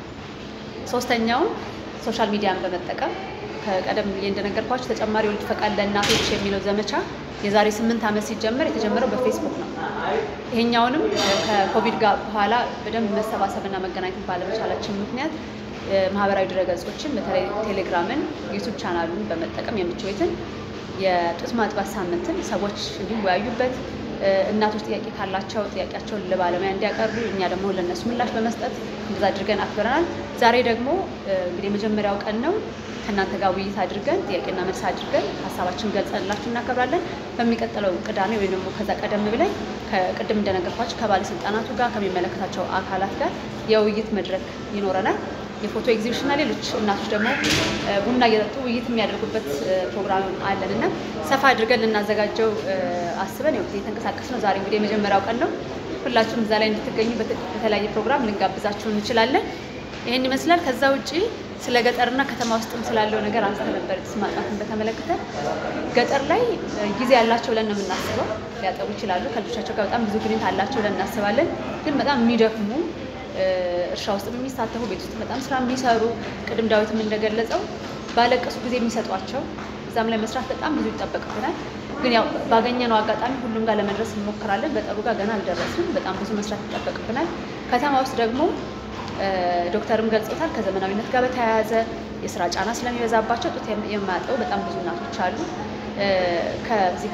ሶስተኛውን ሶሻል ሚዲያን በመጠቀም ከቀደም ብዬ እንደነገርኳቸው ተጨማሪ የወሊድ ፈቃድ ለእናቶች የሚለው ዘመቻ የዛሬ ስምንት ዓመት ሲጀመር የተጀመረው በፌስቡክ ነው። ይሄኛውንም እ፣ ከኮቪድ ጋር በኋላ በደንብ መሰባሰብና መገናኘት ባለመቻላችን ምክንያት እ፣ ማህበራዊ ድረገጾችን በተለይ ቴሌግራምን፣ ዩቱብ ቻናሉን በመጠቀም የምቹ ቤትን የጡት ማጥባት ሳምንትን ሰዎች እንዲወያዩበት እ፣ እናቶች ጥያቄ ካላቸው ጥያቄያቸውን ለባለሙያ እንዲያቀርቡ እኛ ደግሞ ለእነሱ ምላሽ በመስጠት እንደዛ አድርገን አክብረናል። ዛሬ ደግሞ እ፣ እንግዲህ የመጀመሪያው ቀን ነው። ከእናንተ ጋር ውይይት አድርገን ጥያቄና መልስ አድርገን ሀሳባችን ገልጸንላችሁ እናከብራለን። በሚቀጥለው ቅዳሜ ወይም ደግሞ ከዛ ቀደም ብለን ከቅድም እንደነገርኳችሁ ከባለስልጣናቱ ጋር ከሚመለከታቸው አካላት ጋር የውይይት መድረክ ይኖረናል። የፎቶ ኤግዚቢሽንና ሌሎች እናቶች ደግሞ እ፣ ቡና እየጠጡ ውይይት የሚያደርጉበት እ፣ ፕሮግራም አለን እና ሰፋ አድርገን ልናዘጋጀው እ፣ አስበን ያው የተንቀሳቀስ ነው። ዛሬ እንግዲህ የመጀመሪያው ቀን ነው። ሁላችሁም እዛ ላይ እንድትገኙ በተ- በተለያየ ፕሮግራም ልንጋብዛችሁ እንችላለን። ይህን ይመስላል። ከዛ ውጪ ስለ ገጠርና ከተማ ውስጥም ስላለው ነገር አንስተ ነበር ጡት ማጥባትን በተመለከተ ገጠር ላይ እ፣ ጊዜ ያላቸው ብለን ነው የምናስበው። ሊያጠቡ ይችላሉ። ከልጆቻቸው ጋር በጣም ብዙ ግንኙነት አላቸው ብለን እናስባለን። ግን በጣም የሚደክሙ እ፣ እርሻ ውስጥ የሚሳተፉ ቤት ውስጥ በጣም ስራ የሚሰሩ ቅድም ዳዊትም እንደገለጸው ባለቀሱ ጊዜ የሚሰጧቸው እዛም ላይ መስራት በጣም ብዙ ይጠበቅብናል። ግን ያው ባገኘነው አጋጣሚ ሁሉም ጋር ለመድረስ እንሞክራለን። ገጠሩ ጋር ገና አልደረስንም። በጣም ብዙ መስራት ይጠበቅብናል። ከተማ ውስጥ ደግሞ እ፣ ዶክተርም ገልጾታል። ከዘመናዊነት ጋር በተያያዘ የስራ ጫና ስለሚበዛባቸው ጡት የም- የማያጠቡ በጣም ብዙ እናቶች አሉ። እ፣ ከዚህ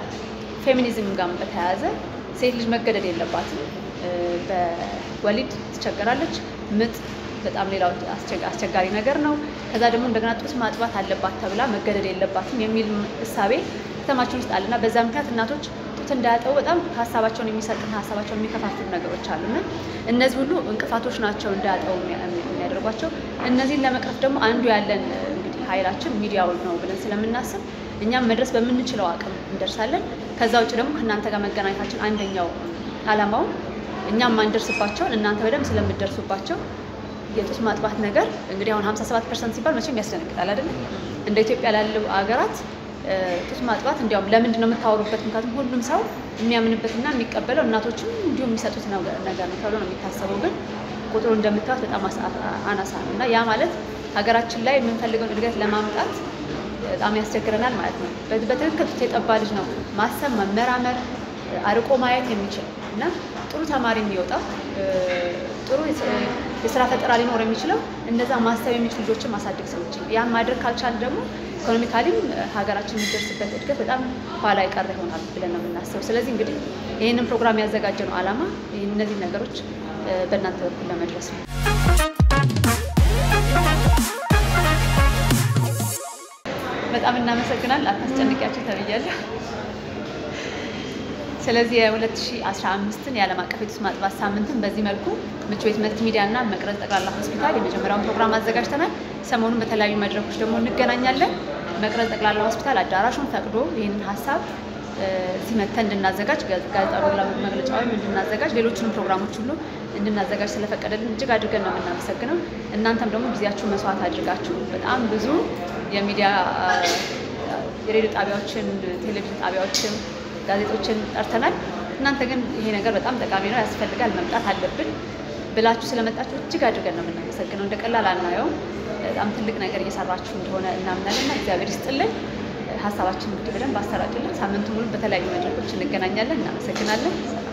ከፌሚኒዝም ጋር በተያያዘ ሴት ልጅ መገደድ የለባትም። እ፣ በወሊድ ትቸገራለች። ምጥ በጣም ሌላው አስቸጋ- አስቸጋሪ ነገር ነው። ከዛ ደግሞ እንደገና ጡት ማጥባት አለባት ተብላ መገደድ የለባትም የሚል እሳቤ ከተማችን ውስጥ አለና በዛ ምክንያት እናቶች ጡት እንዳያጠቡ በጣም ሀሳባቸውን የሚሰጥና ሀሳባቸውን የሚከፋፍሉ ነገሮች አሉና እነዚህ ሁሉ እንቅፋቶች ናቸው እንዳያጠቡ የሚያ- የሚያደርጓቸው። እነዚህን ለመቅረፍ ደግሞ አንዱ ያለን እንግዲህ ኃይላችን ሚዲያው ነው ብለን ስለምናስብ እኛም መድረስ በምንችለው አቅም እንደርሳለን። ከዛ ውጭ ደግሞ ከእናንተ ጋር መገናኘታችን አንደኛው ዓላማው እኛም ማንደርስባቸውን እናንተ በደንብ ስለምደርሱባቸው የጡት ማጥባት ነገር እንግዲህ አሁን 57 ፐርሰንት ሲባል መቼም ያስደነግጣል አይደለም። እንደ ኢትዮጵያ ላሉ ሀገራት እ፣ ጡት ማጥባት እንዲያውም ለምንድን ነው የምታወሩበት? ምክንያቱም ሁሉም ሰው የሚያምንበትና የሚቀበለው እናቶችም እንዲሁም የሚሰጡት ነገር ነገር ነው ተብሎ ነው የሚታሰበው። ግን ቁጥሩ እንደምታዩት በጣም አሳ- አናሳ ነው እና ያ ማለት ሀገራችን ላይ የምንፈልገውን እድገት ለማምጣት በጣም ያስቸግረናል ማለት ነው። በ- በትክክል ጡት የጠባ ልጅ ነው ማሰብ፣ መመራመር፣ አርቆ ማየት የሚችል እና ጥሩ ተማሪ የሚወጣው እ፣ ጥሩ የስ- የስራ ፈጠራ ሊኖር የሚችለው እንደዛ ማሰብ የሚችሉ ልጆችን ማሳደግ ሰዎች ነው። ያን ማድረግ ካልቻል ደግሞ ኢኮኖሚካሊም ሀገራችን የሚደርስበት እድገት በጣም ኋላ የቀረ ይሆናል ብለን ነው የምናስበው። ስለዚህ እንግዲህ ይህንን ፕሮግራም ያዘጋጀ ነው ዓላማ ይህን እነዚህ ነገሮች እ፣ በእናንተ በኩል ለመድረስ ነው። በጣም እናመሰግናል። አታስጨንቂያቸው ተብያለሁ። ስለዚህ የ2015ን የዓለም አቀፍ የጡት ማጥባት ሳምንትን በዚህ መልኩ ምቹ ቤት መልቲ ሚዲያ እና መቅረዝ ጠቅላላ ሆስፒታል የመጀመሪያውን ፕሮግራም አዘጋጅተናል። ሰሞኑን በተለያዩ መድረኮች ደግሞ እንገናኛለን። መቅረዝ ጠቅላላ ሆስፒታል አዳራሹን ፈቅዶ ይህንን ሀሳብ እ፣ እዚህ መጥተን እንድናዘጋጅ ጋ- ጋዜጣዊ መግለጫ ወይም እንድናዘጋጅ ሌሎችንም ፕሮግራሞች ሁሉ እንድናዘጋጅ ስለፈቀደልን እጅግ አድርገን ነው የምናመሰግነው። እናንተም ደግሞ ጊዜያችሁ መስዋዕት አድርጋችሁ በጣም ብዙ የሚዲያ አ፣ የሬዲዮ ጣቢያዎችን፣ ቴሌቪዥን ጣቢያዎችን፣ ጋዜጦችን ጠርተናል። እናንተ ግን ይሄ ነገር በጣም ጠቃሚ ነው፣ ያስፈልጋል፣ መምጣት አለብን ብላችሁ ስለመጣችሁ እጅግ አድርገን ነው የምናመሰግነው። እንደ ቀላል አናየውም። በጣም ትልቅ ነገር እየሰራችሁ እንደሆነ እናምናለን እና እግዚአብሔር ይስጥልን። ሀሳባችን እንግዲህ በደንብ አሰራጭልን። ሳምንቱ ሙሉ በተለያዩ መድረኮች እንገናኛለን። እናመሰግናለን። ሰላም